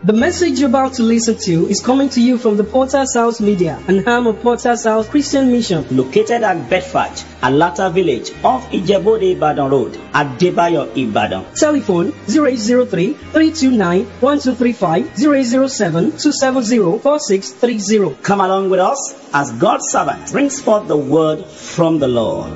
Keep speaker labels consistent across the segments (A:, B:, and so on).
A: The message you're about to listen to is coming to you from the Porter's House Media and arm of Porter's House Christian Mission.
B: located at Bedford, Alata Village, off Ijebode Ibadan Road, at Debayo Ibadan.
A: Telephone 0803 329 1235 0807 270 4630.
B: Come along with us as God's servant brings forth the word from the Lord.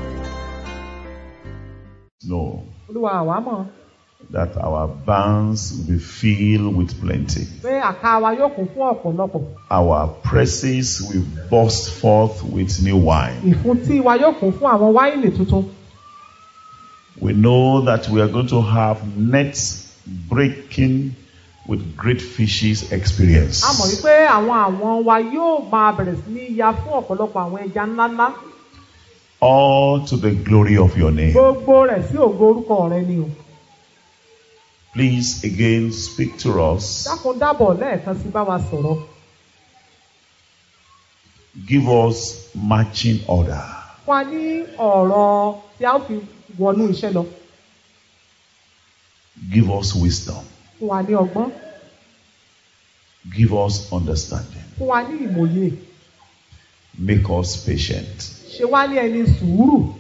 C: know
D: olúwa àwa mọ̀
C: that our barns will be filled with plenty.
D: pé àká wa yóò kún fún ọ̀pọ̀lọpọ̀
C: Our presses will burst forth with new wine.
D: ìfúntí wa yóò kún fún àwọn wáìnì tuntun
C: We know that we are going to have nets breaking with great fishes experience.
D: a mọ̀ wípé àwọn àwọn wa yóò máa bẹ̀rẹ̀ sí ní ya fún ọ̀pọ̀lọpọ̀ àwọn ẹja ńláńlá
C: All to the glory of your name.
D: gbogbo rẹ̀ sí ògo orúkọ rẹ ni o
C: Please again speak to us.
D: dákun dábọ̀ lẹ́ẹ̀kan sí bá wa sọ̀rọ̀
C: Give us marching order.
D: fún wa ní ọ̀rọ̀ tí a ó fi wọnú iṣẹ́ lọ
C: Give us wisdom.
D: fún wa ní ọgbọ́n
C: Give us understanding.
D: fún wa ní ìmòye
C: Make us patient.
D: ṣe wá ní ẹni sùúrù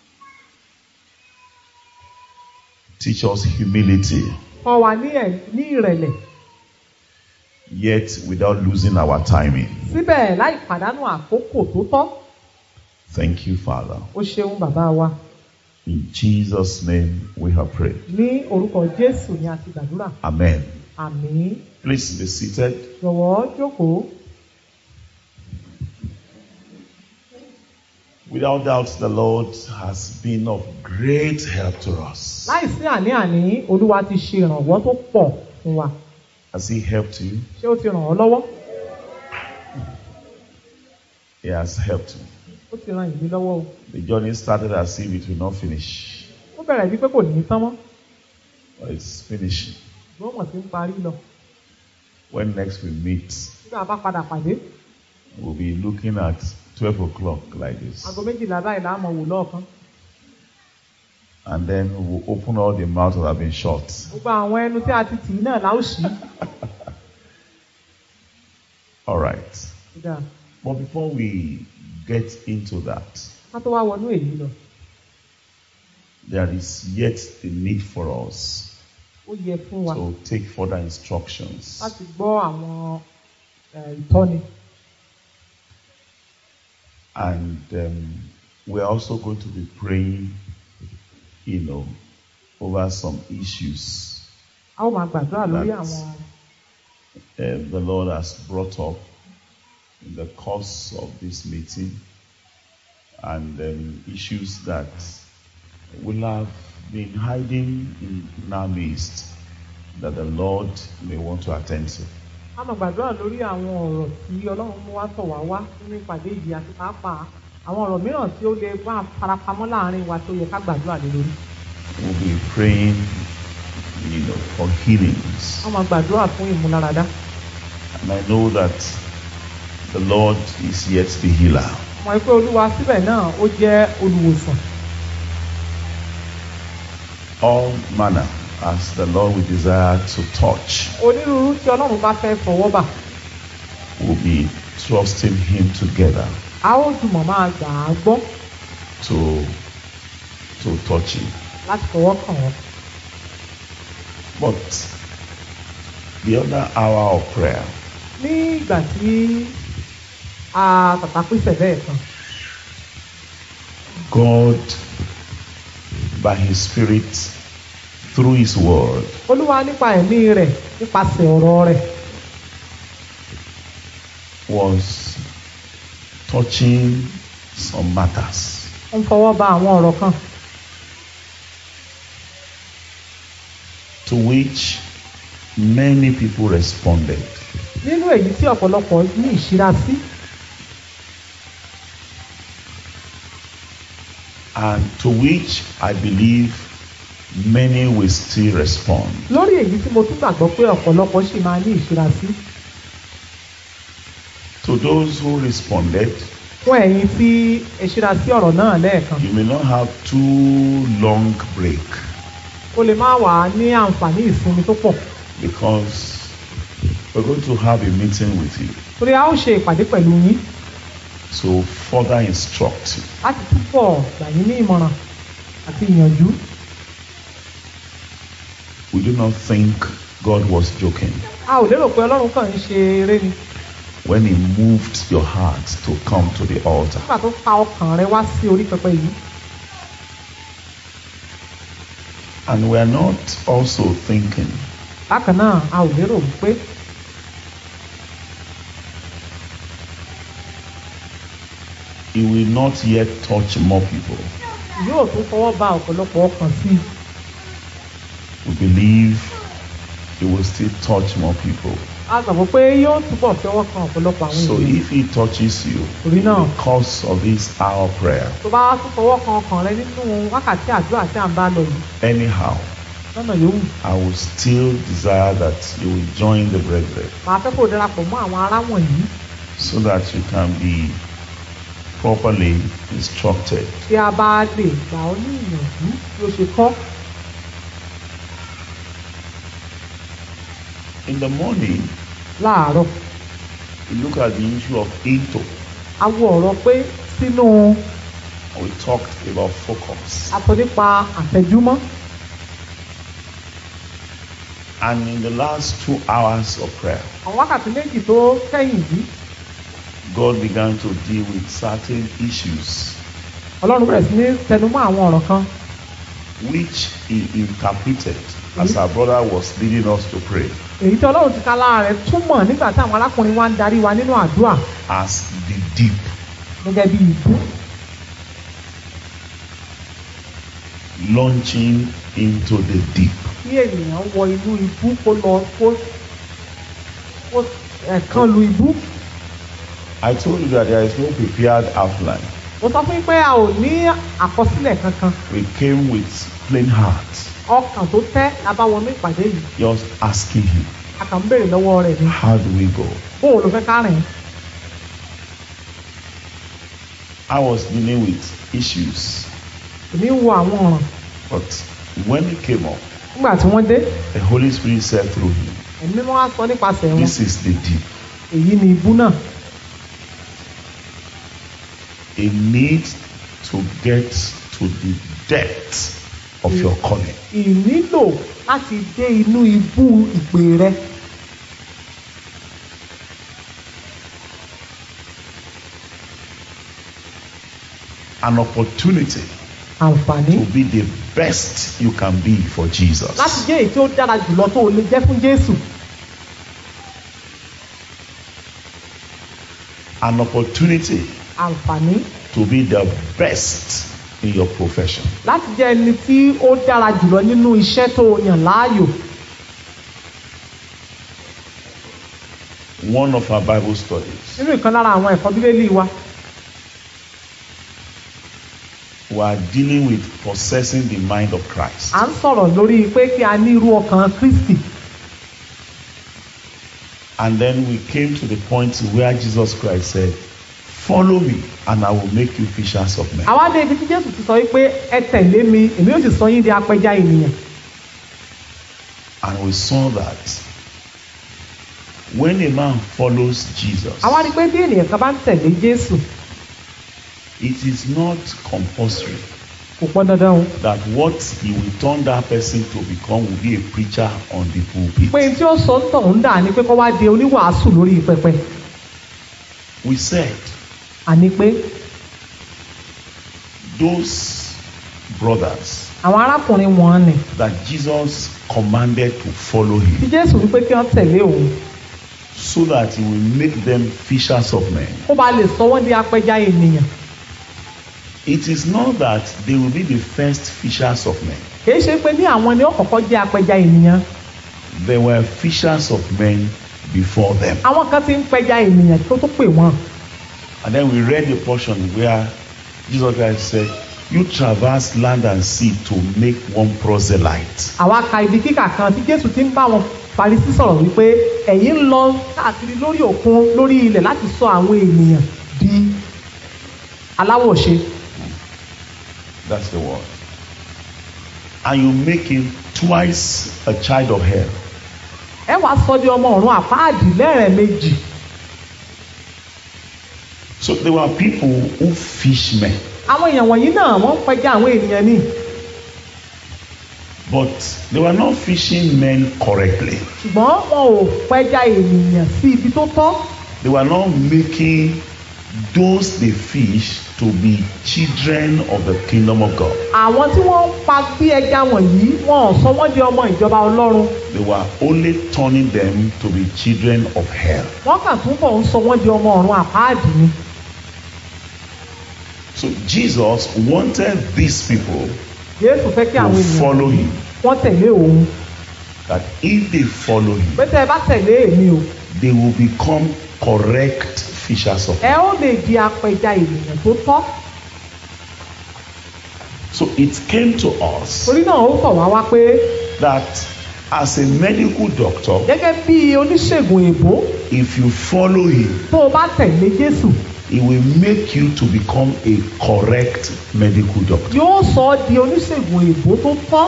C: Teach us humility,
D: kọ́ wa ní ẹ̀- ní ìrẹ̀lẹ̀
C: yet without losing our timing.
D: síbẹ̀ láì pàdánù àkókò tó tọ́
C: Thank you, Father.
D: ó ṣeun bàbá wa
C: In Jesus' name we have prayed.
D: ní orúkọ jésù ni a ti gbàdúrà
C: Amen.
D: àmín
C: Please be seated.
D: jọ̀wọ́ jókòó
C: Without doubt, the Lord has been of great help to us.
D: láìsí àní-àní olúwa ti ṣe ìrànwọ́ tó pọ̀ fún wa
C: Has He helped you?
D: ṣé ó ti ràn ọ́ lọ́wọ́
C: He has helped you.
D: ó ti ràn ìlú lọ́wọ́ o
C: The journey started as if it will not finish,
D: ó bẹ̀rẹ̀ bí pé kò ní í tán mọ́
C: but it's finishing.
D: ṣùgbọ́n mọ̀ sí ń parí lọ
C: When next we meet,
D: nígbà bá padà pàdé
C: we'll be looking at 12 o'clock like this.
D: aago méjìlá báyìí la mọ̀ wò lọ́ọ̀kan
C: And then we'll open all the mouths that have been shut.
D: gbogbo àwọn ẹnu tí a ti tì í náà la ó ṣí
C: All right.
D: Kódà,
C: But before we get into that,
D: ká tó wá wọnú èyí lọ
C: there is yet a need for us
D: ó yẹ fún wa
C: to take further instructions.
D: láti gbọ́ àwọn eh, ìtọ́ni
C: And um, we're also going to be praying, you know, over some issues
D: a ó máa gbàdúrà lórí
C: That's-
D: àwọn
C: uh, the Lord has brought up in the course of this meeting and um, issues that will have been hiding in our midst that the Lord may want to attend to.
D: a máa gbàdúrà lórí àwọn ọ̀rọ̀ tí ọlọ́run mú wá tọ̀ wá wá nínú ìpàdé yìí àti pàápàá àwọn ọ̀rọ̀ mìíràn tí ó lè wá farapamọ́ láàrin wa tó yẹ ká gbàdúrà lé lórí
C: We'll be praying, you know, for healings.
D: a máa gbàdúrà fún ìmúláradá
C: And I know that the Lord is yet the healer.
D: mọ̀ pé olúwa síbẹ̀ náà ó jẹ́ olùwòsàn
C: All manner as the Lord will desire to touch.
D: onírúurú tí ọlọ́run bá fẹ́ fọwọ́ bà
C: We'll be trusting Him together
D: a ó jùmọ̀ máa gbà á gbọ́
C: to to touch Him.
D: láti fọwọ́ kàn wọ́n
C: But the other hour of prayer
D: ní ìgbà tí a tàtà pèsè bẹ́ẹ̀ kan
C: God, by His Spirit, through His Word,
D: olúwa nípa ẹ̀mí rẹ̀ nípasẹ̀ ọ̀rọ̀ rẹ̀
C: was touching some matters.
D: ó ń fọwọ́ bà àwọn ọ̀rọ̀ kan
C: to which many people responded.
D: nínú èyí tí ọ̀pọ̀lọpọ̀ ní ìṣíra sí
C: And to which I believe many will still respond.
D: lórí èyí tí mo tún gbàgbọ́ pé ọ̀pọ̀lọpọ̀ sì máa ní ìṣíra sí
C: To those who responded,
D: fún ẹ̀yin tí ìṣíra sí ọ̀rọ̀ náà lẹ́ẹ̀kan
C: you may not have too long break
D: o lè má wà á ní àǹfààní ìsinmi tó pọ̀
C: because We're going to have a meeting with you
D: torí a ó ṣe ìpàdé pẹ̀lú yín
C: to further instruct you.
D: láti túbọ̀ gbà yín ní ìmọ̀ràn àti ìyànjú
C: We do not think God was joking
D: a ò lérò pé ọlọ́run kàn ń ṣe eré ni
C: when He moved your heart to come to the altar.
D: nígbà tó fa ọkàn rẹ wá sí orí pẹpẹ yìí
C: And we are not also thinking
D: bákan náà a ò lérò wípé
C: He will not yet touch more people.
D: yóò tún fọwọ́ ba ọ̀pọ̀lọpọ̀ ọkàn sí i
C: We believe He will still touch more people.
D: a gbàgbọ́ pé yóò túbọ̀ fi ọwọ́ kan ọ̀pọ̀lọpọ̀ àwọn
C: So
D: ènìyàn
C: if He touches you
D: torí náà
C: because of this hour prayer,
D: tó bá tún fọwọ́ kan ọkàn rẹ nínú wákàtí àdúrà tí à ń bá lọ yìí
C: anyhow,
D: lọ́nà yòówù
C: I will still desire that you will join the brethren
D: màá fẹ́ kó o darapọ̀ mọ́ àwọn ará wọ̀nyí
C: so that you can be properly instructed.
D: tí a bá lè gbà ọ́ ní ìyànjú bí ó ṣe kọ́
C: In the morning,
D: láàárọ̀
C: we look at the issue of into.
D: a wo ọ̀rọ̀ pé sínú
C: We talked about focus.
D: aṣọ nípa àfẹjúmọ́
C: And in the last two hours of prayer,
D: àwọn wákàtí méjì tó kẹ́yìn yìí
C: God began to deal with certain issues
D: ọlọ́run bẹ̀rẹ̀ sí ní tẹnumọ́ àwọn ọ̀rọ̀ kan
C: which He interpreted as our brother was leading us to pray
D: èyí tí ọlọ́run ti ká lára rẹ̀ túmọ̀ nígbà tí àwọn arákùnrin wa ń darí wa nínú àdúrà
C: as the deep.
D: gẹ́gẹ́ bí ìbú
C: launching into the deep.
D: kí ènìyàn wọ inú ibú kó lọ kó kó ẹ̀kan lu ibú
C: I told you that there is no prepared outline.
D: mo sọ fún yín pé a ò ní àkọsílẹ̀ kankan
C: We came with plain hearts,
D: ọkàn tó tẹ́ la bá wọnú ìpàdé yìí
C: just asking Him,
D: a kàn ń béèrè lọ́wọ́ rẹ̀ ni
C: How do we go?
D: bóun ló fẹ́ ká rìn
C: I was dealing with issues,
D: èmi ń wo àwọn ọ̀ràn
C: but when He came up,
D: nígbà tí wọ́n dé
C: the Holy Spirit said through Him,
D: ẹ̀mí mímọ́ wá sọ nípasẹ̀ wọn
C: This is the deep.
D: èyí ni ibú náà
C: A need to get to the depth of your calling.
D: ìnílò láti dé inú ibú ìpè rẹ
C: An opportunity
D: àǹfààní
C: to be the best you can be for Jesus.
D: láti jẹ́ èyí tí ó dára jùlọ tó o lè jẹ́ fún Jésù
C: An opportunity
D: àǹfààní
C: to be the best in your profession.
D: láti jẹ́ ẹni tí ó dára jùlọ nínú iṣẹ́ tó o yàn láàyò
C: One of our Bible studies,
D: nínú ìkan lára àwọn ẹ̀kọ́ bíbélì wa
C: we are dealing with possessing the mind of Christ.
D: à ń sọ̀rọ̀ lórí pé kí a ní irú ọkàn Kristi
C: And then we came to the point where Jesus Christ said, Follow me, and I will make you fishers of men.
D: àwa dé ibi tí Jésù ti sọ wípé ẹ tẹ̀lé mi èmi yóò sì sọ yín di apẹja ènìyàn
C: And we saw that when a man follows Jesus,
D: àwa rí i pé bí ènìyàn kan bá ń tẹ̀lé Jésù
C: it is not compulsory
D: kò pọn dandan o
C: that what he will turn that person to become will be a preacher on the pulpit.
D: pé tí ó sọ ń tọ̀ ń dà ní pé kó wá di oníwàásù lórí pẹpẹ
C: We said
D: àní pé
C: those brothers
D: àwọn arákùnrin wọn ni
C: that Jesus commanded to follow
D: tí
C: him
D: Jésù wípé kí wọ́n tẹ̀lé òun
C: so that he will make them fishers of men.
D: kó ba lè sọ wọ́n di apẹja ènìyàn
C: It is not that they will be the first fishers of men.
D: kìí ṣe pé ní àwọn ni ó kọ́kọ́ jẹ́ apẹja ènìyàn
C: There were fishers of men before them.
D: àwọn kan ti ń pẹja ènìyàn tó tó pè wọ́n
C: And then we read the portion where Jesus Christ said, You traverse land and sea to make one proselyte.
D: àwa ka ibi kíkà kan tí Jésù ti ń bá wọn Farisí sọ̀rọ̀ wípé ẹ̀yin ń lọ káàkiri lórí òkun lórí ilẹ̀ láti sọ àwọn ènìyàn di aláwọ̀ṣe
C: That's the word. And you make him twice a child of hell.
D: ẹ wàá sọ di ọmọ ọ̀run àpáàdì lẹ́ẹ̀mejì
C: So there were people who fish men,
D: àwọn èèyàn wọ̀nyí náà wọ́n ń pẹja àwọn ènìyàn ní
C: but they were not fishing men correctly.
D: ṣùgbọ́n wọn ò pẹja ènìyàn sí ibi tó tọ́
C: They were not making those they fish to be children of the kingdom of God.
D: àwọn tí wọ́n ń pa bí ẹja wọ̀nyí wọn ò sọ wọ́n di ọmọ ìjọba ọlọ́run
C: They were only turning them to be children of hell.
D: wọ́n kàn túbọ̀ ń sọ wọ́n di ọmọ ọ̀run àpáàdì ni
C: So Jesus wanted these people
D: jésù fẹ́ kí àwọn
C: to
D: ènìyàn
C: follow him.
D: wọ́n tẹ̀lé òun
C: That if they follow him,
D: pé tẹ́ ẹ bá tẹ̀lé èmi o
C: they will become correct fishers of
D: ẹ ó lè di apẹja ènìyàn tó tọ́
C: So it came to us
D: torí náà ó tọ̀ wá wá pé
C: that as a medical doctor,
D: gẹ́gẹ́ bí oníṣègùn èbó
C: if you follow him,
D: tó o bá tẹ̀lé jésù
C: he will make you to become a correct medical doctor.
D: yóò sọ ọ́ di oníṣègùn èbó tó tọ́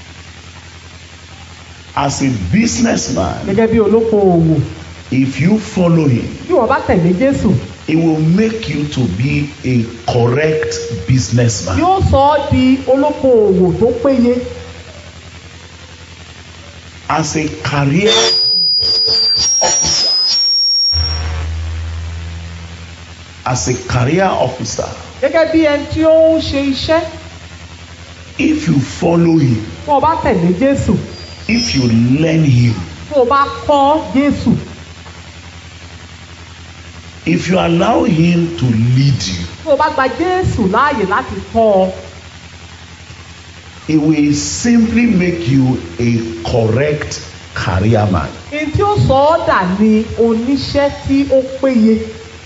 C: As a businessman,
D: gẹ́gẹ́ bí olókoòwò
C: if you follow him,
D: bí wọ́n bá tẹ̀lé jésù
C: he will make you to be a correct businessman.
D: yóò sọ ọ́ di olókoòwò tó péye
C: As a career as a career officer,
D: gẹ́gẹ́ bí ẹni tí ó ń ṣe iṣẹ́
C: if you follow him,
D: bí wọ́n bá tẹ̀lé jésù
C: if you learn him,
D: bí wọ́n bá kọ́ jésù
C: if you allow him to lead you,
D: bí wọ́n bá gba jésù láàyè láti tọ́ ọ
C: he will simply make you a correct career man.
D: èyí tí ó sọ ọ́ dà ní oníṣẹ́ tí ó péye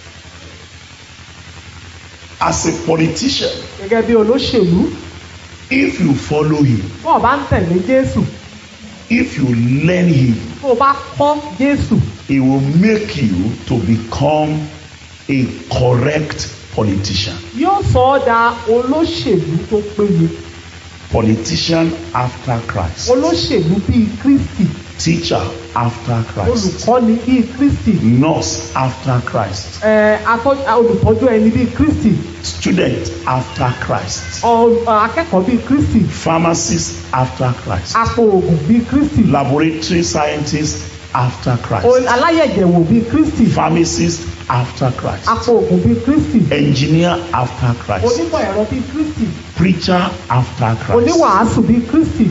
C: As a politician,
D: gẹ́gẹ́ bí olóṣèlú
C: if you follow him,
D: bí wọ́n bá ń tẹ̀lé jésù
C: if you learn him,
D: bí wọ́n bá kọ́ jésù
C: he will make you to become a correct politician.
D: yóò sọ ọ́ dà olóṣèlú tó péye
C: Politician after Christ,
D: olóṣèlú bíi kristi
C: teacher after Christ,
D: olùkọ́ni bíi kristi
C: nurse after Christ,
D: ẹ, atọ́- olùtọ́jú ẹni bíi kristi
C: student after Christ,
D: ọ- akẹ́kọ̀ọ́ bíi kristi
C: pharmacist after Christ,
D: apò oògùn bíi kristi
C: laboratory scientist after
D: o-
C: Christ,
D: aláyẹ̀jẹ̀wò bíi kristi
C: pharmacist after Christ,
D: apò oògùn bíi kristi
C: engineer after Christ,
D: onímọ̀ ẹ̀rọ bíi kristi
C: preacher after Christ.
D: oníwàásù bíi kristi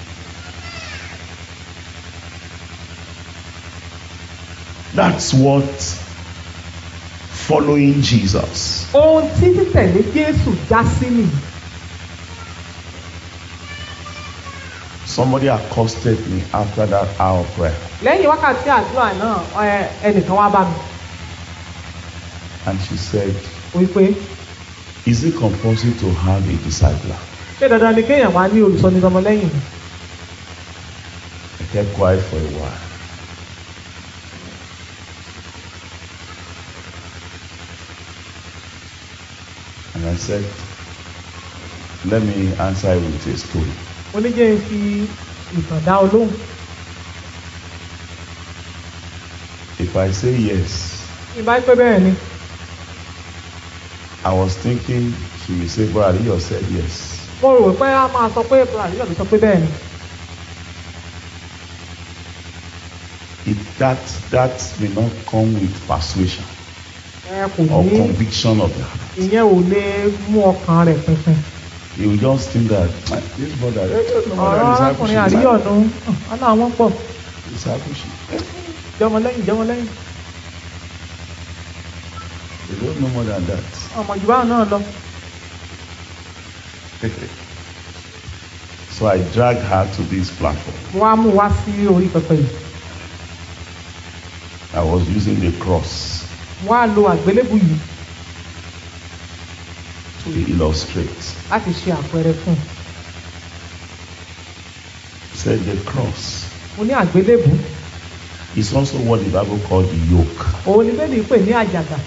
C: That's what following Jesus.
D: ohun tí títẹ̀lé jésù já sí nìyí
C: Somebody accosted me after that hour of prayer
D: lẹ́yìn wákàtí àdúrà náà ẹ, ẹnìkan wá bá mi
C: and she said,
D: wípé
C: Is it compulsory to have a discipler?
D: ṣé dandan ni kéèyàn wá ní olùsọnidọmọ lẹ́yìn mi
C: I kept quiet for a while. And I said, Let me answer you with a story.
D: oníjẹ́ ń fi ìtàn dá ọ lóhùn
C: If I say yes,
D: ìbá pẹ́ bẹ́ẹ̀ ni
C: I was thinking she will say, Brother, you said yes.
D: mo rò pé a máa sọ pé àríyàn mi sọ pé bẹ́ẹ̀ ni
C: It, that, that may not come with persuasion
D: ẹ kò
C: or
D: ní
C: conviction of that.
D: ìyẹn ò lè mú ọkàn rẹ̀ pinpin
C: You will just think that "Ah, this brother, eh, no more
D: ọ̀rọ̀
C: than
D: arákùnrin
C: discipleship.
D: àríyànnu ọ̀nà àwọn pọ̀
C: Discipleship.
D: jọmọ lẹ́yìn jọmọ lẹ́yìn
C: They don't know more than that.
D: ọmọ jù báwọn náà lọ
C: so I dragged her to this platform.
D: mo wá mú wá sí orí pẹpẹ yìí
C: I was using the cross
D: mo wá lo àgbélébù yìí
C: to illustrate.
D: láti ṣe àpẹẹrẹ fún un
C: Said the cross
D: mo ní àgbélébù
C: is also what the Bible called the yoke.
D: òun ni bẹ́ẹ̀ ni pè ní àjàgà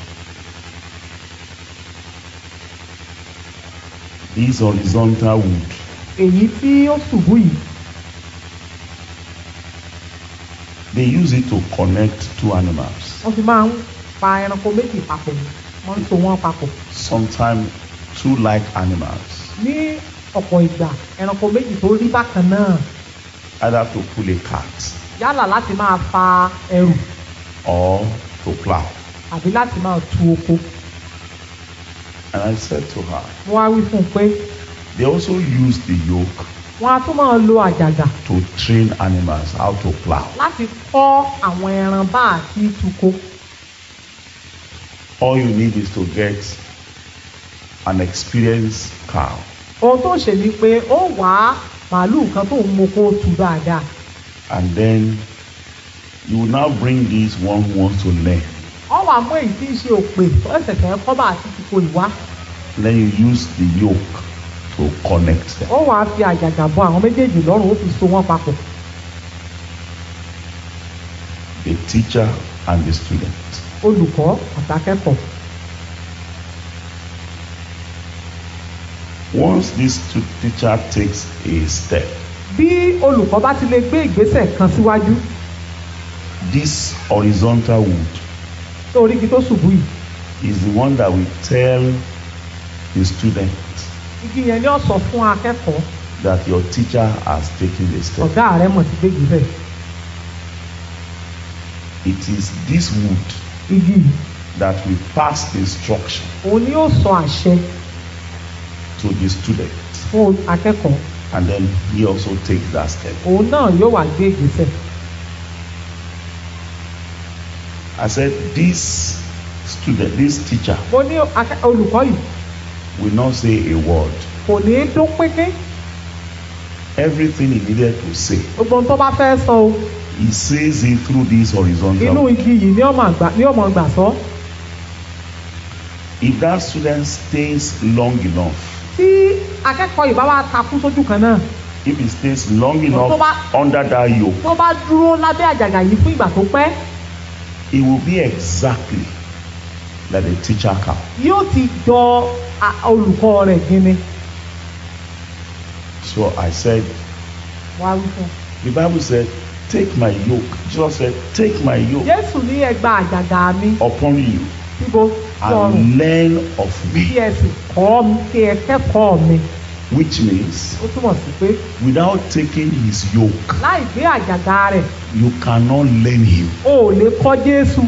C: This horizontal wood
D: èyí tí ó ṣubú yìí
C: They use it to connect two animals.
D: wọ́n fi máa ń pa ẹranko méjì papọ̀ ni wọ́n ń so wọ́n papọ̀
C: Sometimes two like animals,
D: ní ọ̀pọ̀ ìgbà ẹranko méjì tó rí bákan náà
C: either to pull a cart
D: yálà láti máa fa ẹrù
C: or to plow.
D: àbí láti máa tu oko
C: And I said to her,
D: wọ́n á wí fún un pé
C: they also use the yoke
D: wọ́n á tún máa lo àjàgà
C: to train animals how to plow.
D: láti kọ́ àwọn ẹran bá àti tuko
C: All you need is to get an experienced cow
D: ohun tó ṣe ni pé ó wá màálù kan tó ń moko tu dáadáa
C: and then you will now bring this one who wants to learn.
D: wọ́n wá mú èyí tí ń ṣe òpè tó ẹsẹ̀ fẹ́ kọ́ bá àti tuko ìwá
C: Then you use the yoke to connect them.
D: ó wàá fi àjàgà bọ àwọn méjèèjì lọ́rùn ó fi so wọ́n papọ̀
C: The teacher and the student.
D: olùkọ́ àtàkẹ́kọ̀ọ́
C: Once this tu- teacher takes a step,
D: bí olùkọ́ bá ti lè gbé ìgbésẹ̀ kan síwájú
C: this horizontal wood
D: tó orí igi tó ṣubú yìí
C: is the one that will tell the student
D: igi yẹn ni ó sọ fún akẹ́kọ̀ọ́
C: that your teacher has taken a step.
D: ọ̀gá rẹ̀ mọ̀ sí gbé ìgbésẹ̀
C: It is this wood
D: igi yìí
C: that will pass the instruction
D: òun ni ó sọ àṣẹ
C: to the student
D: fún akẹ́kọ̀ọ́
C: and then he also takes that step.
D: òun náà yóò wá gbé ìgbésẹ̀
C: I said, this student, this teacher
D: mo ní akẹ́- olùkọ́ yìí
C: will not say a word.
D: kò ní í dún pínpín
C: Everything he needed to say,
D: gbogbo ohun tó bá fẹ́ sọ o
C: he says it through this horizontal.
D: inú
C: wood.
D: igi yìí ni ọmọ àgbà ni ọmọ gbà sọ
C: If that student stays long enough,
D: tí akẹ́kọ̀ọ́ yìí bá wá takú sójú kan náà
C: if he stays long enough
D: Tó bá-
C: under that yoke,
D: tó bá dúró lábẹ́ àjàgà yìí fún ìgbà tó pẹ́
C: it will be exactly like the teacher cow.
D: yóò ti jọ a- olùkọ́ rẹ̀ gini
C: So I said,
D: wá wí fún un.
C: the Bible said, take my yoke. Jesus said, take my yoke
D: Jésù ní ẹgbà àjàgà mi
C: upon you
D: síbo sọrùn
C: and learn of
D: kí
C: me.
D: ẹ sì kọ́ mi kí ẹ kẹ́kọ̀ọ́ mi
C: Which means,
D: ó túmọ̀ sí pé
C: without taking his yoke,
D: láì gbé àjàgà rẹ̀
C: you cannot learn him.
D: o ò lè kọ́ Jésù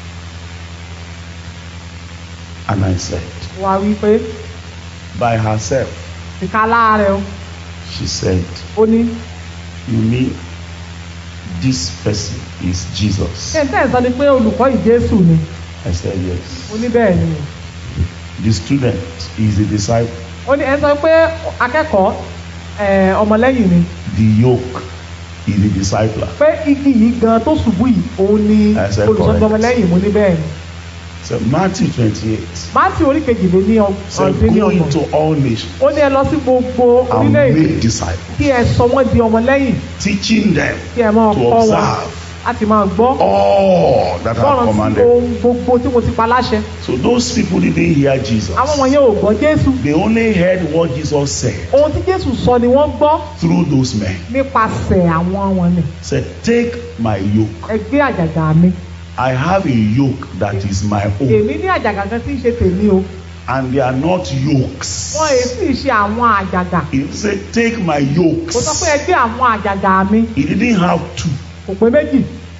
C: And I said,
D: wá wí pé
C: by herself,
D: ìka láàrẹ̀ o
C: she said,
D: ó ní
C: you mean this person is Jesus?
D: ṣé n tẹ́ ẹ̀ sọ ni pé olùkọ́ yìí Jésù ni
C: I said,
D: ó
C: yes.
D: ní bẹ́ẹ̀ ni
C: The student is a disciple.
D: ó ní ẹ sọ pé akẹ́kọ̀ọ́ ẹ̀, ọmọlẹ́yìn ni
C: The yoke is the discipler.
D: pé igi yìí gan tó ṣubú yìí òun ni
C: I said
D: olùsọ́jú
C: correct.
D: ọmọlẹ́yìn mo ní bẹ́ẹ̀ ni
C: So Matthew 28
D: Mátì orí kejìlé ní
C: said,
D: ọdún ní
C: go
D: ọgbọ̀n
C: into all nations
D: ó ní ẹ lọ sí gbogbo
C: and
D: orílẹ̀-èdè
C: make disciples,
D: kí ẹ sọ wọ́n di ọmọlẹ́yìn
C: teaching them
D: kí ẹ máa
C: to
D: kọ́ wọn
C: observe
D: láti máa gbọ́
C: all that I have
D: gbọ́ràn sí
C: commanded.
D: ohun gbogbo tí mo ti pa láṣẹ
C: So those people didn't hear Jesus.
D: àwọn wọ̀nyẹn ò gbọ́ Jésù
C: They only heard what Jesus said
D: ohun tí Jésù sọ ni wọ́n gbọ́
C: through those men.
D: nípasẹ̀ àwọn wọn ni
C: Said, take my yoke.
D: ẹ gbé àjàgà mi
C: I have a yoke that is my own.
D: èmi ní àjàgà kan tí ń ṣe tèmi o
C: And they are not yokes.
D: wọn èyí sì ṣe àwọn àjàgà
C: He said, take my yokes.
D: kò sọ pé ẹ gbé àwọn àjàgà mi
C: He didn't have two.
D: kò pé méjì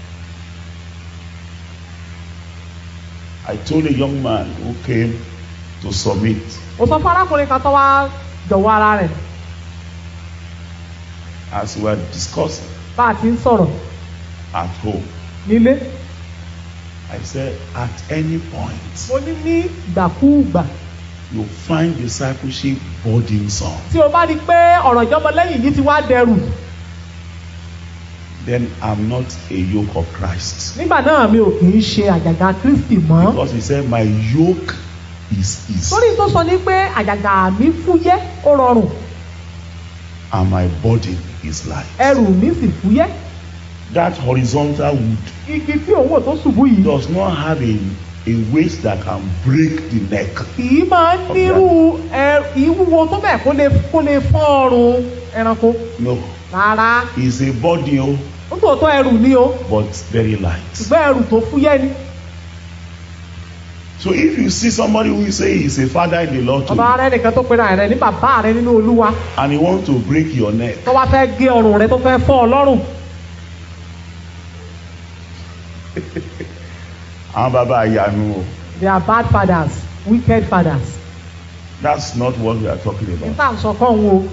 C: I told a young man who came to submit,
D: mo sọ fún arákùnrin kan tó wá jọ̀wọ́ ara rẹ̀
C: as we were discussing
D: bá a ti ń sọ̀rọ̀
C: at home,
D: nílé
C: I said, at any point,
D: mo ní ní ìgbàkúùgbà
C: you find discipleship burdensome,
D: tí o bá rí i pé ọ̀rọ̀ ìjọmọlẹ́yìn yìí ti wá dẹrù
C: then I'm not a yoke of Christ.
D: nígbà náà mi ò kì í ṣe àjàgà Kristi mọ́
C: Because he said, my yoke is easy
D: torí tó sọ ní pé àjàgà mi fúyẹ́ ó rọrùn
C: and my burden is light.
D: ẹrù mi sì fúyẹ́
C: That horizontal wood
D: igi tí òun wò tó ṣubú yìí
C: does not have a, a weight that can break the neck.
D: kì í máa ń nírú ẹ- ìwúwo tó bẹ́ẹ̀ kó lè kó lè fọ́ ọrùn ẹranko
C: No,
D: rárá
C: it's a body. Oh,
D: ó tòótọ́ ẹrù ni o
C: but very light.
D: ṣùgbọ́n ẹrù tó fúyẹ́ ni
C: So if you see somebody who say he's a father in the Lord to
D: ọba
C: you,
D: rẹ nìkan tó pera rẹ ní bàbá rẹ nínú olúwa
C: and he want to break your neck,
D: tó wá fẹ́ gé ọrùn rẹ tó fẹ́ fọ́ ọ lọ́rùn
C: àwọn bàbá àyànú o.
D: they are bad fathers wicked fathers
C: That's not what we are talking about.
D: níta ń sọ kọ́ òun o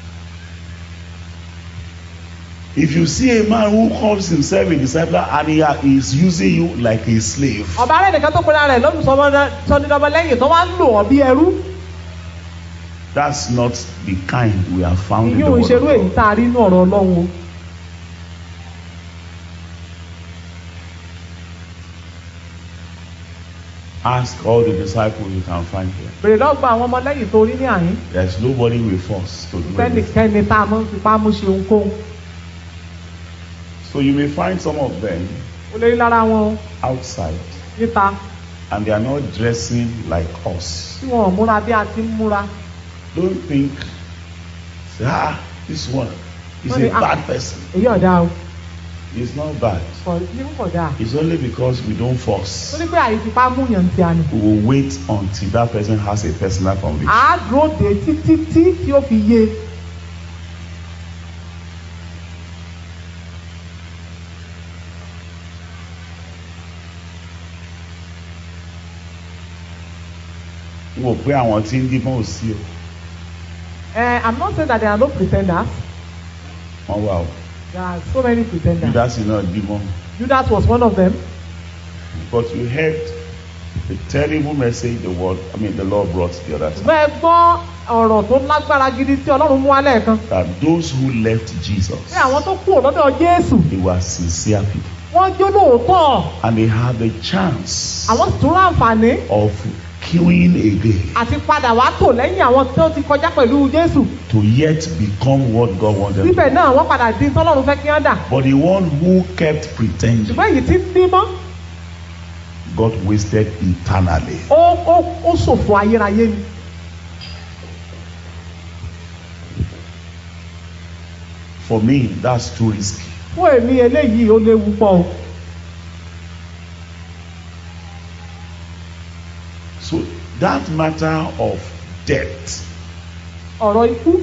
C: If you see a man who calls himself a disciple and he are- is using you like a slave,
D: ọba rẹ nìkan tó pera rẹ lọ́dúnsọ́dúnrún lẹ́yìn tó wá ń lò ọ́ bí ẹrú
C: that's not the kind we have found in the
D: ìyún
C: word
D: ìṣerú
C: of
D: èyí
C: God.
D: tá a rí inú ọ̀rọ̀ ọlọ́run o
C: Ask all the disciples you can find here.
D: bèrè lọ́gbà àwọn ọmọ lẹ́yìn tó rí ní àyín
C: There's nobody we force to do anything.
D: fẹ́nìkẹ́ni tá a mọ̀ ń fipá mú ṣe ohunkóhun
C: So you may find some of them
D: ó lè rí lára wọn
C: outside
D: níta
C: and they are not dressing like us.
D: tí wọn ò múra bí a ti ń múra
C: Don't think, say, ah, this one is
D: Only
C: a
D: act-
C: bad person.
D: èyí ọ̀dà o
C: It's not bad.
D: kò ní kò dáa
C: It's only because we don't
D: ó
C: force.
D: ní pé àyè fipá mú yàn ti àná
C: We will wait until that person has a personal conviction.
D: à á dúró dé títí tí tí ó fi yé
C: Wò pé àwọn tí ń díbọ́n ò sí o.
D: ẹ i'm not saying that there are no pretenders
C: Wọ́n wà o.
D: there are so many pretenders
C: Judas iná díbọ́n.
D: judas was one of them
C: But you heard the terrible message the word, I mean the Lord brought the other time.
D: bẹ́ẹ̀ gbọ́ ọ̀rọ̀ tó lágbára gidi tí ọlọ́run mú wálẹ̀ kan
C: That those who left Jesus,
D: pé àwọn tó kú lọ́dọ̀ jésù
C: they were sincere people.
D: wọ́n jó lóòótọ́
C: And they had the chance
D: àwọn sì tún ráǹfààní
C: of queuing again
D: àti padà wá tò lẹ́yìn àwọn tó ti kọjá pẹ̀lú jésù
C: to yet become what God wanted. them to
D: síbẹ̀
C: be.
D: náà wọ́n padà di tọ́lọ́run fẹ́ kí wọ́n dà
C: But the one who kept pretending
D: ṣùgbọ́n èyí tí ń dímọ́
C: got wasted eternally.
D: ó ó ó ṣòfò ayérayé ni
C: For me, that's too risky.
D: fún èmi eléyìí ó léwu pọ̀ o
C: So that matter of death
D: ọ̀rọ̀ ikú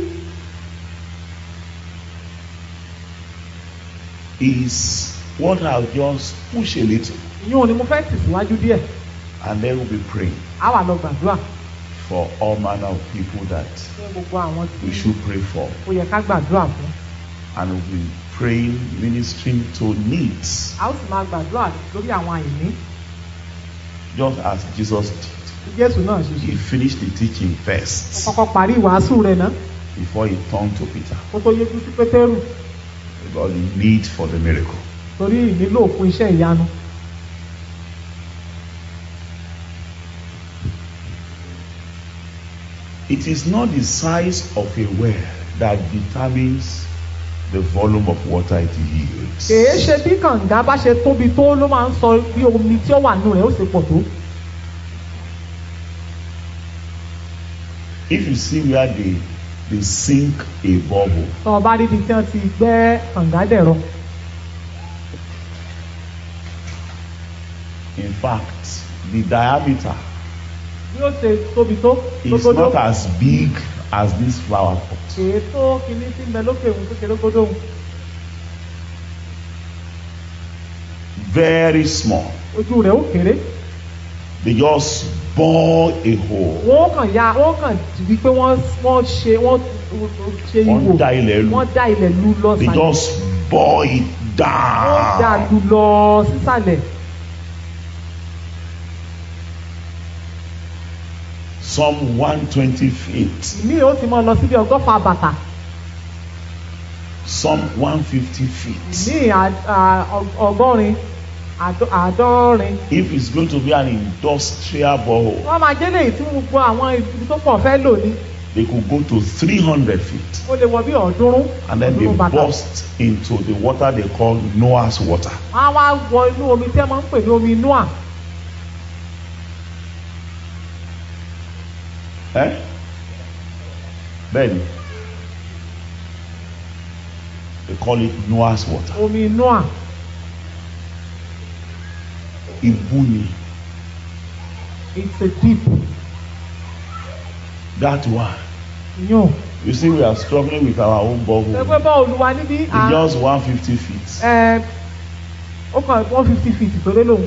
C: is what I'll just push a little
D: ìyún ni mo fẹ́ tẹ̀síwájú díẹ̀
C: and then we'll be praying
D: á wà lọ gbàdúrà
C: for all manner of people that
D: fún gbogbo àwọn tí
C: we should pray for.
D: ó yẹ ká gbàdúrà fún
C: And we'll be praying, ministering to needs,
D: a ó sì máa gbàdúrà lórí àwọn àìní
C: just as Jesus did.
D: bí jésù náà ṣe ṣe
C: He finished the teaching
D: ó
C: first
D: kọ́kọ́ parí ìwàásù rẹ̀ náà
C: before he turned to Peter
D: kó tó yéjú sí pétérù
C: about the need for the miracle.
D: torí ìnílò fún iṣẹ́ ìyanu
C: It is not the size of a well that determines the volume of water it yields.
D: kèé ṣe bí kànga bá ṣe tóbi tó ló máa ń sọ bí omi tí ó wà nù rẹ̀ ó ṣe pọ̀ tó
C: If you see where they, they sink a bubble,
D: tọ́ ọ bá rí ibi tí wọ́n ti gbẹ́ kànga dẹ̀rọ
C: in fact, the diameter
D: bí ó ṣe tóbi tó
C: is
D: lógódó
C: not as big as this flower pot.
D: kèé tó kinní tí ń bẹ lókè òun tó ṣe lógódó òun
C: Very small.
D: ojú rẹ̀ ó kéré
C: They just bore a hole.
D: wọ́n kàn ya wọ́n kàn di pé wọ́n wọ́n ṣe wọ́n ṣe
C: Wọ́n
D: ihò
C: dá ilẹ̀ lu.
D: wọ́n dá ilẹ̀ lu lọ
C: They
D: sàlẹ̀
C: just bore it
D: wọ́n dá
C: down.
D: lu lọ sísàlẹ̀
C: Some 120 feet,
D: ìmí ó ti mọ lọ síbi ọgọ́fà bàtà
C: some 150 feet.
D: ní à- à- ọg- ọgọ́rin àdọ́- àádọ́rin
C: If it's going to be an industrial borehole,
D: wọ́n máa jẹ́ léyìí tí gbogbo àwọn ibi tó pọ̀ fẹ́ lò ní
C: they could go to 300 feet
D: ó lè wọ bí ọ̀ọ́dúnrún
C: and then they
D: ọ̀ọ́dúnrún bàtà
C: burst into the water they call Noah's water.
D: wọ́n á wá wọ inú omi tí wọ́n máa ń pè ní omi noah
C: Eh? Bẹ́ẹ̀ni. They call it Noah's water.
D: omi noah
C: Ibú ni.
D: it's a deep
C: That one.
D: yàn
C: You see, we are struggling with our own
D: ẹgbẹ́
C: borehole.
D: bá olúwa níbí
C: It's just 150 feet.
D: ẹ ó kàn one fifty feet péré lòun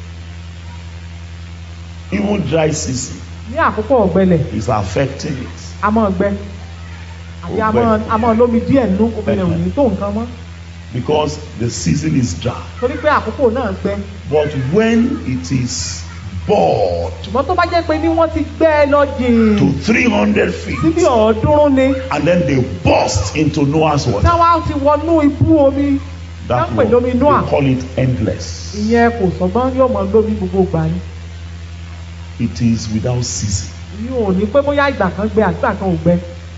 C: Even dry season
D: ní àkókò ọ̀gbẹlẹ̀
C: is affecting it.
D: a máa gbẹ àbí a
C: Ó gbẹ.
D: máa a máa lómi díẹ̀ nínú omi rẹ̀ ò ní tó nǹkan mọ́
C: because the season is dry.
D: torí pé àkókò náà gbẹ
C: But when it is bored
D: ṣùgbọ́n tó bá jẹ́ pé ní wọ́n ti gbẹ́ ẹ lọ jìn
C: to 300
D: síbi
C: feet
D: ọ̀ọ́dúnrún ni
C: and then they burst into Noah's water,
D: táwa ti wọnú ibú omi
C: that
D: Wọ́n pè lómi
C: one,
D: Noah.
C: they call it endless.
D: ìyẹn kò sọgbọ́n yóò mọ lómi gbogbo ìgbà ni
C: It is without season.
D: ìyẹn ò ní pé bóyá ìgbà kan gbẹ àgbà kan ò gbẹ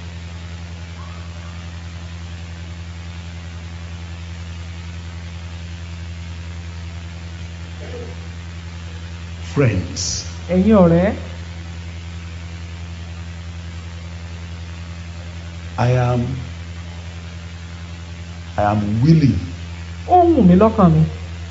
C: Friends,
D: ẹ̀yin ọ̀rẹ́
C: I am I am willing
D: ó wù mí lọ́kàn mi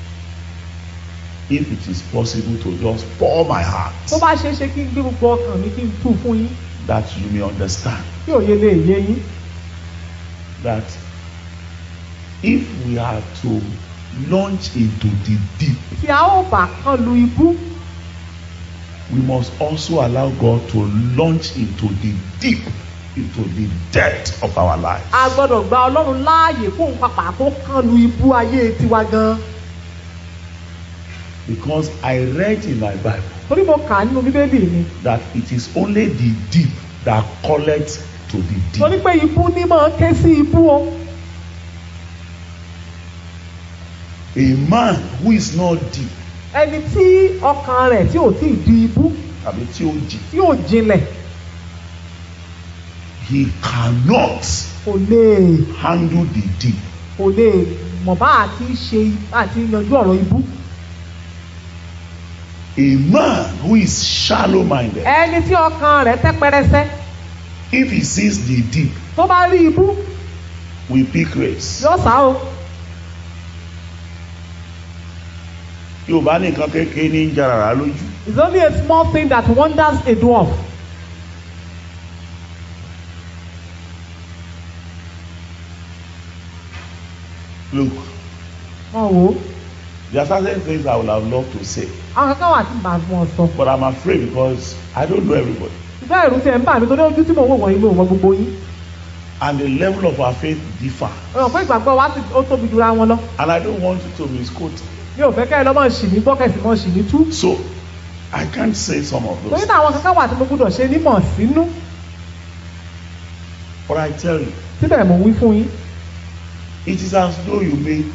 C: if it is possible to just pour my heart
D: tó bá ṣeé ṣe kí n gbé gbogbo ọkàn mi kí n tú fún yín
C: that you may understand
D: kí òye lè yé yín
C: that if we are to launch into the deep,
D: tí a ó bá kán lu ibú
C: we must also allow God to launch into the deep, into the depth of our life.
D: a gbọ́dọ̀ gba ọlọ́run láàyè fún òun pàpà kó kán lu ibú ayé tiwa gan
C: Because I read in my Bible
D: torí mo kà á nínú bíbélì mi
C: that it is only the deep that calleth to the
D: torí
C: deep.
D: pé ibú ní máa ké sí ibú o
C: A man who is not deep,
D: ẹni tí ọkàn rẹ̀ tí ò tí ì di ibú
C: àbí tí ó jì,
D: tí ò jinlẹ̀
C: he cannot
D: kò lè
C: handle the deep.
D: kò lè mọ̀ bá àti ṣe àti yanjú ọ̀rọ̀ ibú
C: A man who is shallow minded,
D: ẹni tí ọkàn rẹ̀ tẹ́ pẹrẹsẹ
C: if he sees the deep,
D: tó bá rí ibú
C: will pick race.
D: yóò sá o
C: Yorùbá nìkan kékeré ní ń jarara lójú.
D: it's only a small thing that wonders a dwarf
C: Look,
D: wọn wò ó
C: there are certain things I would have loved to say,
D: àwọn kankan wà tí màá fún ọ sọ
C: but I'm afraid because I don't know everybody.
D: ṣùgbọ́n ẹ̀rù tiẹ̀ ń bà mí torí ojú tí mò ń wò wọ̀nyí mi ò mọ gbogbo yín
C: And the level of our faith differ.
D: ọ̀rọ̀ pé ìgbàgbọ́ wa ti ó tóbi jura wọn lọ
C: And I don't want you to misquote.
D: mi ò fẹ́ kẹ́ ẹ lọ́mọ ṣì ní gbọ́kẹ̀sì mọ́ ṣì ní tú
C: So, I can't say some of
D: torí
C: those.
D: náà àwọn kankan wà tí mo gbúdọ̀ ṣe nímọ̀ sínú
C: But I tell you,
D: síbẹ̀ mò ń wí fún yín
C: it is as though you make,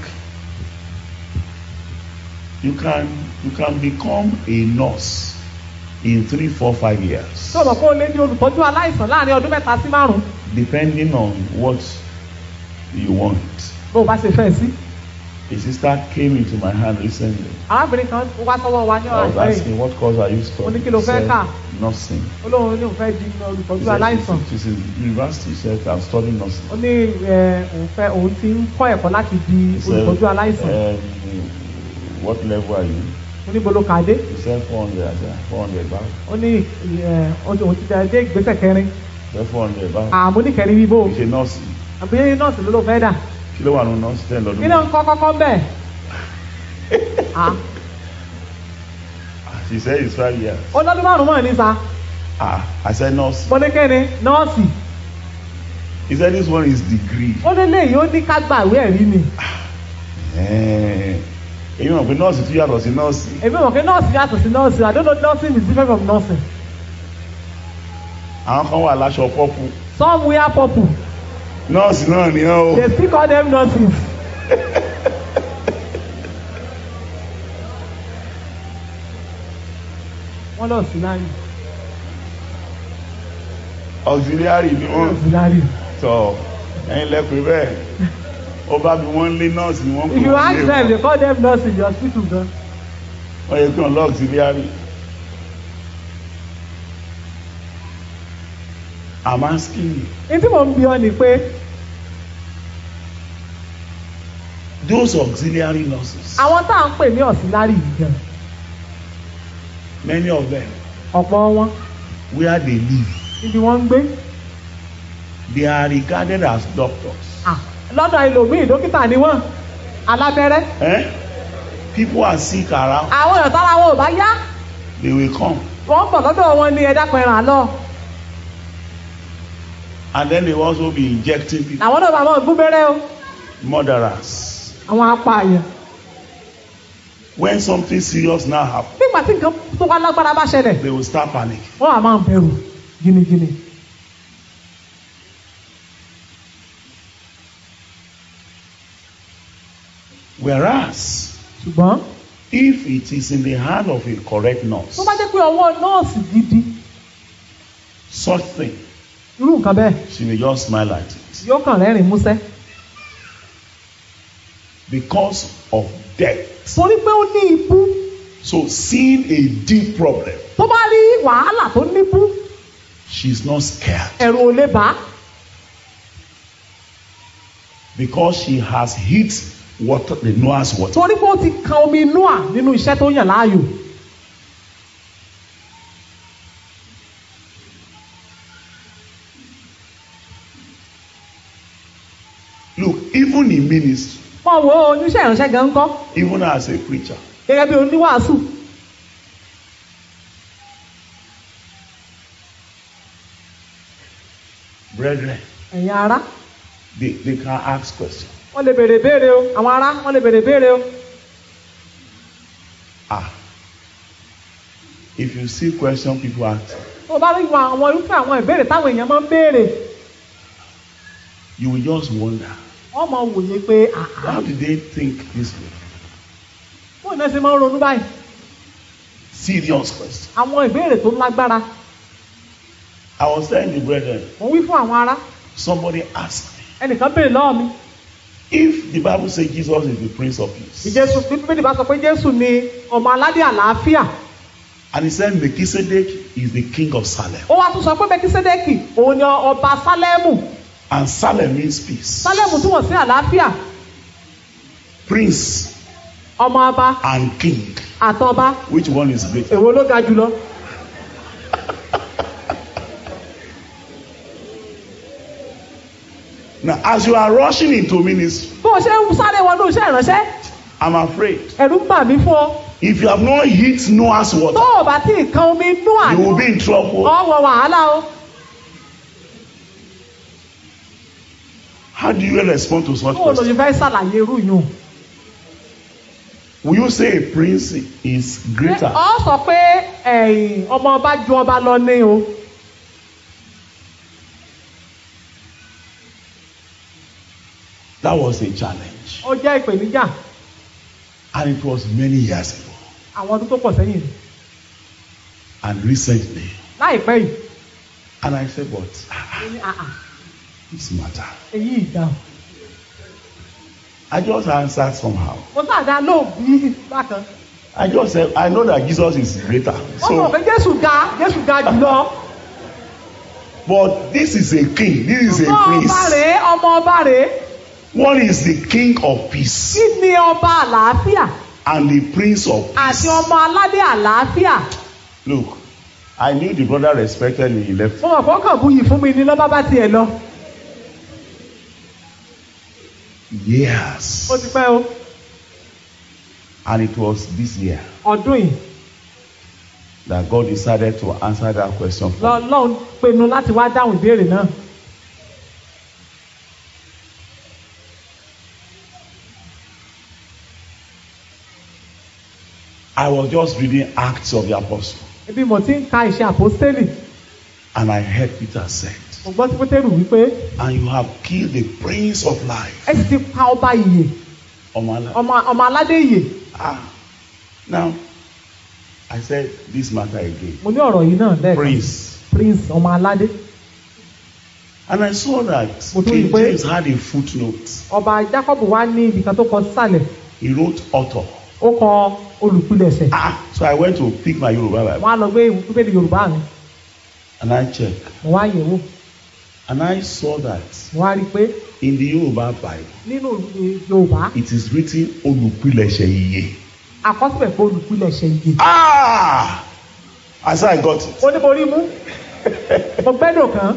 C: you can, you can become a nurse in three, four, five years,
D: tí o mọ̀ pé o lé ní olùtọ́jú aláìsàn láàrin ọdún mẹ́ta sí márùn-ún
C: depending on what you want.
D: bó o bá ṣe fẹ́ sí.
C: A sister came into my hand recently.
D: arábìnrin kan wá sọ́wọ́ wa ní
C: I
D: ọ̀rọ̀
C: was
D: ìfẹ́ yìí
C: asking what course are you
D: Mo ní
C: studying?
D: kí ló
C: She
D: fẹ́
C: said,
D: kà?
C: Nursing.
D: ó lóun ní òun fẹ́ di
C: She
D: olùtọ́jú
C: said,
D: aláìsàn
C: she's, she's in university. She said, I'm studying nursing.
D: ó ní ẹ, òun fẹ́ òun ti ń kọ́ ẹ̀kọ́ láti di
C: He said,
D: olùtọ́jú aláìsàn
C: um, what level are you?
D: ó ní bolo kàdé
C: He said, 400. I said, 400 back.
D: ó ní ẹ, ó ní òun ti dé ìgbésẹ̀ kẹrin
C: He said, 400 back.
D: àmọ́ ní kẹrin bíbó
C: He said, nurse.
D: àbí nọ́ọ̀sì ló ló fẹ́ dà
C: Kí ló wà nínú nurse? Ten lọ́dún.
D: kí ló ń kọ́ kọ́kọ́ bẹ́ẹ̀ Ah,
C: She said, it's five years.
D: ó lọ́dún márùn-ún mọ̀ ní sa
C: Ah, I said, nurse.
D: mo ní kẹ́ni nọ́ọ̀sì
C: He said, this one is degree.
D: ó ní léyìí ó ní ká gbàwé ẹ̀rí ni
C: Eh, Èyí mọ̀ pé nọ́ọ̀sì tún yàtọ̀ sí nọ́ọ̀sì.
D: èmi mọ̀ pé nọ́ọ̀sì yàtọ̀ sí nọ́ọ̀sì I don't know nursing is different from nursing
C: Àwọn kan wà láṣọ pọ́pù.
D: some wear purple
C: Nọ́ọ̀sì náà ni ọ́ o.
D: they still call them nurses. wọ́n lọ sí láyé
C: Auxiliary ni
D: wọ́n lọ
C: wọ́n.
D: sí láyé.
C: Tọ́ ẹ̀yin lẹ́pẹ́ bẹ́ẹ̀. Ó bá bí wọ́n lé nọ́ọ̀sì ni wọ́n
D: if you
C: wọ́n
D: ask
C: lé
D: them
C: wọn.
D: they call them nurses in the hospital gan.
C: Wọ́n yẹ kí wọ́n lọ auxiliary. I'm asking you,
D: ní tí mò ń bí ọ ni pé
C: Those auxiliary nurses,
D: àwọn tá à ń pè ní ọ̀sìnlárì yìí gan
C: many of them,
D: ọ̀pọ̀ wọn
C: where they live,
D: níbi wọ́n ń gbé
C: they are regarded as doctors.
D: Ah, lọ́dọ̀ ẹlòmíì dókítà ni wọ́n alábẹ́rẹ́
C: Eh? People are sick around,
D: àwọn èèyàn tára wọn ò bá yá
C: they will come.
D: wọ́n pọ̀ lọ́dọ̀ wọn ní ẹ̀dá pẹ̀ràn lọ
C: And then they will also be injecting people,
D: làwọn náà bá wọn gbúbẹ́rẹ́ o
C: murderers.
D: àwọn apààyàn
C: When something serious now happens,
D: nígbà tí nǹkan tó wá lágbára bá ṣẹlẹ̀
C: they will start panic.
D: wọ́n á máa bẹ̀rù gínígíní.
C: Whereas,
D: ṣùgbọ́n
C: if it is in the hand of a correct nurse,
D: tó bá jẹ́ pé ọwọ́ nọ́ọ̀sì gidi
C: such thing,
D: irú nǹkan bẹ́ẹ̀
C: she may just smile at it.
D: yóò kàn rẹ́rìn músẹ́
C: Because of death.
D: torí pé ó ní ibú
C: So, seeing a deep problem,
D: tó bá rí wàhálà tó níbú
C: she's not scared.
D: ẹ̀rù ò lè bá
C: Because she has hit water, the Noah's water.
D: torí pé ó ti kan omi inú à nínú iṣẹ́ tó yàn láàyò
C: Look, even in ministry,
D: wọ́n wo oníṣẹ́ ìránṣẹ́ gan kọ́
C: even as a preacher,
D: gẹ́gẹ́ bí oníwàásù
C: brethren,
D: ẹ̀yin ará
C: they, they can ask questions.
D: wọ́n lè béèrè béèrè o àwọn ará wọ́n lè béèrè béèrè o
C: Ah. If you see question people ask,
D: tó o bá rí wọn àwọn irúfẹ́ àwọn ìbéèrè táwọn èèyàn máa ń béèrè
C: you will just wonder,
D: wọ́n máa wòye pé àá
C: how did they think this way?
D: bóun náà ṣe máa ń ronú báyìí
C: Serious question.
D: àwọn ìbéèrè tó lágbára
C: I was telling the brethren,
D: mo wí fún àwọn ará
C: somebody asked me,
D: ẹnìkan béèrè lọ́wọ́ mi
C: if the Bible says Jesus is the Prince of Peace,
D: ìjésù bíbélì bá sọ pé jésù ni ọmọ aládé àlàáfíà
C: and he said Melchizedek is the king of Salem,
D: ó wá tún sọ pé mẹkísédékì òun ni ọba sálẹ́mù
C: and Salem means peace,
D: sálẹ́mù túmọ̀ sí àlàáfíà
C: prince
D: ọmọ ọba
C: and king.
D: àtọba
C: Which one is greater?
D: èwo ló ga jùlọ
C: Now, as you are rushing into ministry,
D: bó o ṣe ń sáré wọnú iṣẹ́ ìránṣẹ́
C: I'm afraid
D: ẹ̀rù ń bà mí fún ọ
C: if you have not hit Noah's
D: tó
C: water,
D: o bá tí ì kan omi inú
C: you
D: àná
C: will be in trouble.
D: ọwọ́ wàhálà o
C: How do you respond to such
D: bó o lò
C: questions?
D: ṣe fẹ́ ṣàlàyé irú yìí
C: Will you say a prince is greater?
D: ọ sọ pé ẹ̀yìn ọmọ ọba ju ọba lọ ní o
C: That was a challenge.
D: ó jẹ́ ìpèníjà
C: And it was many years ago.
D: àwọn ọdún tó pọ̀ sẹ́yìn
C: And recently.
D: láìpẹ́ yìí
C: And I said, but ah,
D: ó ní àà
C: this matter.
D: èyí ìdáhùn
C: I just answered somehow.
D: mo sáàdá lóòbí bákan
C: I just said, I know that Jesus is greater.
D: wọ́n mọ̀ pé
C: So,
D: jésù ga jésù ga jùlọ
C: but this is a king. This is a
D: ọmọ ọba
C: prince.
D: rèé ọmọ ọba rèé
C: One is the king of peace
D: kí ni ọba àlàáfíà
C: and the prince of
D: àti
C: peace.
D: ọmọ aládé àlàáfíà
C: Look, I knew the brother respected me. He left.
D: mo mọ̀ pé ó kàn buyì fún mi ní lọ́ba bá tiẹ̀ lọ
C: Yes.
D: ó ti pẹ́ o
C: And it was this year
D: ọdún yìí
C: that God decided to answer that question for me.
D: lọ́lọ́run pinnu láti wá dáhùn ìbéèrè náà
C: I was just reading Acts of the Apostle,
D: ibi mo ti ń ka ìṣe àpọ́stélì
C: and I heard Peter said,
D: mo gbọ́ sí pétérù wípé
C: And you have killed the prince of life.
D: ẹ sì ti pa ọba ìyè
C: Omala.
D: ọmọ ọmọ aládé ìyè
C: Ah. Now, I said this matter again.
D: mo ní ọ̀rọ̀ yìí náà lẹ́ẹ̀kan
C: Prince.
D: prince ọmọ aládé
C: And I saw that
D: Mo tún rí i
C: King
D: pé-
C: James had a footnote.
D: ọba jacob wá ní ibi kan tó kọ sísàlẹ̀
C: He wrote author.
D: ó kọ olùpilẹ̀ṣẹ̀
C: Ah, so I went to pick my Yoruba Bible
D: wọ́n á lọ gbé ìwé yorùbá mi
C: and I checked.
D: mo wá yẹ̀ wò
C: And I saw that
D: mo wá rí i pé
C: in the Yoruba Bible,
D: nínú ìwé yorùbá
C: it is written olùpilẹ̀ṣẹ̀ iye.
D: àkọsílẹ̀ pé olùpilẹ̀ṣẹ̀ iye
C: Ah! I said I got it.
D: ó ní mo rí mú mo gbẹ́dọ̀ kan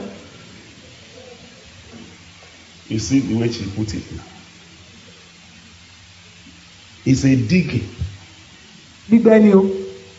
C: You see the way she put it now. It's a digging.
D: gbígbẹ́ ni o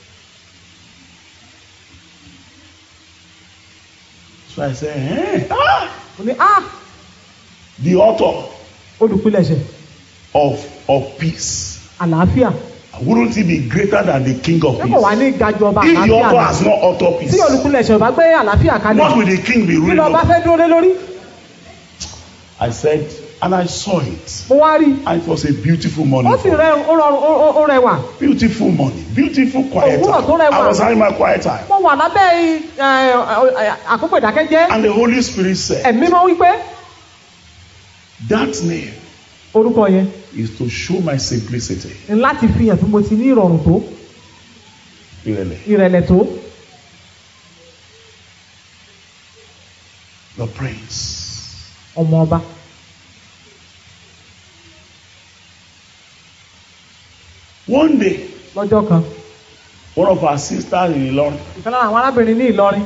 C: So I said, eh? ah!
D: mo ní ah
C: The author
D: olùpilẹ̀ṣẹ̀
C: of, of peace.
D: àlàáfíà
C: Wouldn't he be greater than the king of
D: ṣé kò wá
C: peace?
D: ní gajù ọba
C: If the
D: àlàáfíà
C: author
D: lọ
C: has not author
D: tí
C: peace,
D: olùpilẹ̀ṣẹ̀ ò bá gbé àlàáfíà kalẹ̀
C: what will the king be
D: kí
C: ruling
D: lọ bá
C: over?
D: fẹ́ dúró lé lórí
C: I said, and I saw it.
D: mo wá rí i
C: And it was a beautiful morning.
D: ó sì
C: for me.
D: rẹ ó rọrùn ó- ó- ó rẹwà
C: Beautiful morning. Beautiful quiet
D: Òwúrọ̀ tó
C: time.
D: rẹwà.
C: I was having my quiet time.
D: mo wà lábẹ́ ẹ, ẹ, àkókò ìdákẹ́jẹ́
C: And the Holy Spirit said,
D: ẹ̀mí mọ́ wípé
C: that name
D: orúkọ yẹn
C: is to show my simplicity.
D: ní láti fi hàn bí mo ti ní ìrọ̀rùn tó
C: Really.
D: ìrẹ̀lẹ̀ tó
C: The prince.
D: ọmọ ọba
C: One day,
D: lọ́jọ́ kan
C: one of our sisters in Ilorin,
D: ìkan lára àwọn arábìnrin ní Ìlọrin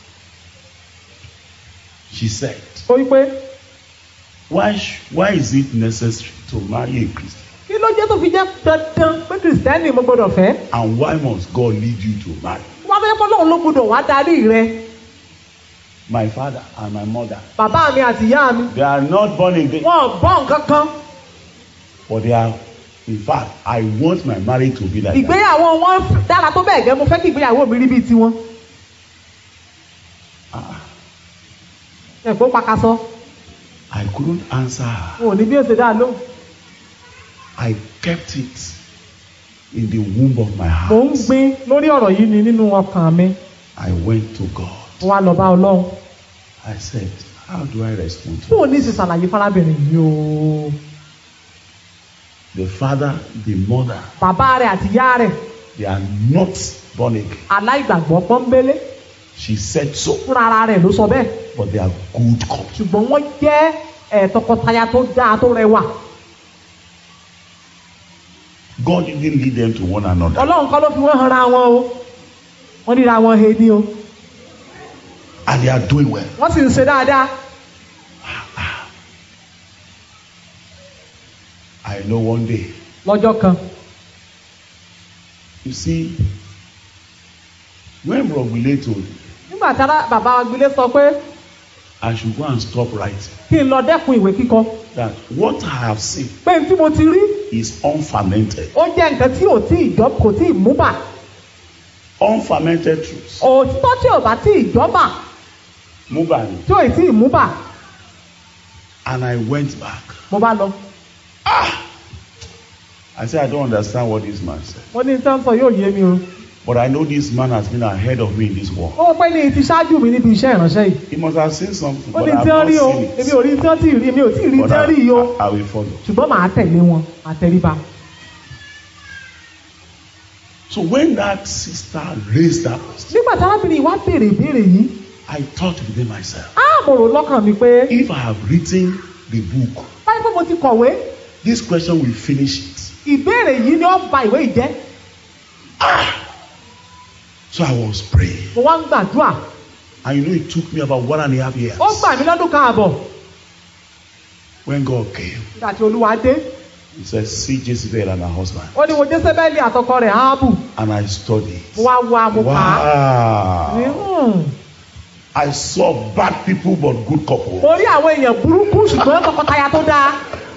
C: she said,
D: ó wípé
C: why, sh- why is it necessary to marry a Christian?
D: kí ló jẹ́ tó fi jẹ́ dandan pé kìrìsìtẹ́nì mo gbọ́dọ̀ fẹ́
C: And why must God lead you to marry?
D: wọ́n fẹ́ kọ́ lóun ló gbọ́dọ̀ wá darí rẹ
C: My father and my mother,
D: bàbá mi àti ìyá mi
C: they are not born again,
D: wọn ò gbọ́ nǹkan kan
C: but they are, in fact, I want my marriage to be like that.
D: ìgbéyàwó wọn dára tó bẹ́ẹ̀ gẹ́ mo fẹ́ kí ìgbéyàwó mi rí bíi tiwọn
C: Ah,
D: ẹ̀kọ́ pakasọ
C: I couldn't answer her.
D: wọn ò ní bí ó ṣe dáa lóhùn
C: I kept it in the womb of my
D: mò ń
C: heart.
D: gbin lórí ọ̀rọ̀ yìí ni nínú ọkàn mi
C: I went to God.
D: mo wá lọ bá ọlọ́run
C: I said, How do I respond to
D: fún òní sì ṣàlàyé fárábìnrin yìí o
C: The father, the mother,
D: bàbá rẹ̀ àti ìyá rẹ̀
C: they are not born again.
D: aláìgbàgbọ́ pọ́nbélé
C: She said so,
D: fúnra ara rẹ̀ ló sọ bẹ́ẹ̀
C: but they are good couple.
D: ṣùgbọ́n wọ́n jẹ́ ẹ̀ tọkọtaya tó dáa tó rẹwà
C: God didn't lead them to one another.
D: ọlọ́run kọ́ ló fi wọ́n hanra wọn o wọ́n ríra wọn he ní o
C: And they are doing well.
D: wọ́n sì ń ṣe dáadáa
C: I know one day.
D: lọ́jọ́ kan
C: You see, when Robile told me,
D: nígbà tí ara bàbá agbilé sọ pé
C: I should go and stop writing,
D: kí n lọ dẹ́kun ìwé kíkọ
C: that what I have seen
D: pé n tí mo ti rí
C: is unfermented.
D: ó jẹ́ nǹkan tí ò tí ìjọ kò tí ì mú bà
C: Unfermented truths.
D: òtítọ́ tí ò bá tí ìjọba
C: Mubani.
D: tí ò tí ì mú bà
C: And I went back.
D: mo bá lọ
C: I said, I don't understand what this man said.
D: mo ní tí wọ́n sọ yóò yé mi o
C: But I know this man has been ahead of me in this war.
D: ó pẹ́ ní ti ṣáájú mi níbi iṣẹ́ ìránṣẹ́ yìí
C: He must have seen something,
D: ó
C: but
D: ní
C: I have
D: tí wọ́n
C: not
D: rí o
C: seen
D: èmi
C: it.
D: ò rí tí wọ́n tí ì rí èmi ò tí ì rí
C: But
D: tí wọ́n rí yìí o
C: I, I will follow.
D: ṣùgbọ́n màá tẹ̀lé wọn àtẹríba
C: So when that sister raised that question,
D: nígbà tí arábìnrin yìí wá béèrè ìbéèrè yìí
C: I thought within myself,
D: á mo rò lọ́kàn mi pé
C: if I have written the book,
D: báyìí pé mo ti kọ̀wé
C: this question will finish it.
D: ìbéèrè yìí ni ó ba ìwé yìí jẹ́
C: So I was praying.
D: mo wá ń gbàdúrà
C: And you know, it took me about one and a half years.
D: ó gbà mí lọ́dún kan àbọ̀
C: When God came,
D: nígbà tí olúwa dé
C: He said, See Jezebel and her husband.
D: ó ní wo jésébẹ́lì àtọkọ rẹ̀ áábù
C: And I studied.
D: mo wá wá mo kà á ní
C: Wow.
D: hmm,
C: I saw bad people but good couple.
D: mo rí àwọn èèyàn burúkú ṣùgbọ́n tọkọtaya tó dáa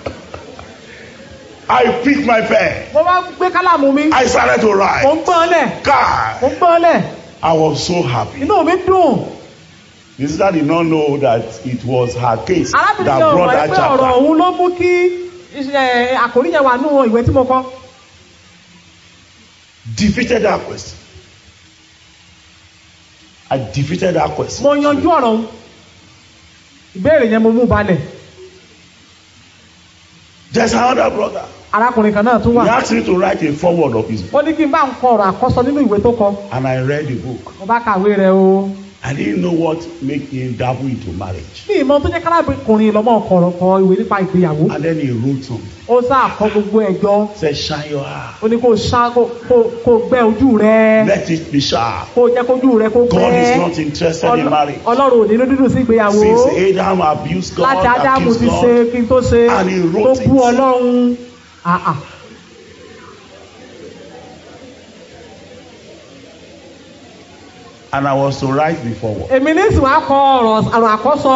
C: I picked my pen.
D: mo wá gbé kálámù mi
C: I started to
D: mo
C: write.
D: ń gbọ́n lẹ̀
C: God,
D: mo ń gbọ́n lẹ̀
C: I was so happy.
D: inú mi dùn
C: The sister did not know that it was her case
D: arábìnrin
C: that
D: yẹn
C: brought
D: ọ̀rọ̀
C: that
D: ẹgbẹ́ ọ̀rọ̀
C: chapter.
D: òun ló mú kí iṣẹ́ àkórí yẹn wà nínú ìwé tí mo kọ
C: Defeated that question. I defeated that question.
D: mo yanjú ọ̀rọ̀ òun ìbéèrè yẹn mo mú balẹ̀
C: There's another brother.
D: arákùnrin kan náà tún
C: He
D: wà
C: asked me to write a foreword of his book.
D: ó ní kí n bá ń kọ ọ̀rọ̀ àkọ́sọ nínú ìwé tó kọ
C: And I read the book.
D: mo bá kàwé rẹ̀ o
C: I didn't know what made him dabble into marriage.
D: ní ìmọ̀ tó jẹ́ kárábìnrin lọ́mọ ọkọ̀rọ̀ kọ ìwé nípa ìgbéyàwó
C: And then he wrote something.
D: ó sáà kọ gbogbo ẹ̀jọ́
C: Said, shine your eye.
D: ó ní kó ṣá kó kó- kó gbẹ ojú rẹ
C: Let it be sharp.
D: kó jẹ́ kójú rẹ kó
C: God is
D: gbẹ
C: not interested in
D: Ọlọ́-
C: marriage.
D: ọlọ́run ò ní dídùn sí ìgbéyàwó
C: Since Adam abused God,
D: láti ádámù
C: accused
D: ti ṣe
C: God,
D: kí n tó ṣe
C: And he
D: tó
C: wrote
D: bú
C: it.
D: ọlọ́run àà
C: and I was to rise before what?
D: èmi ní sì wá kọ ọ̀rọ̀ ọ̀rọ̀ àkọ́sọ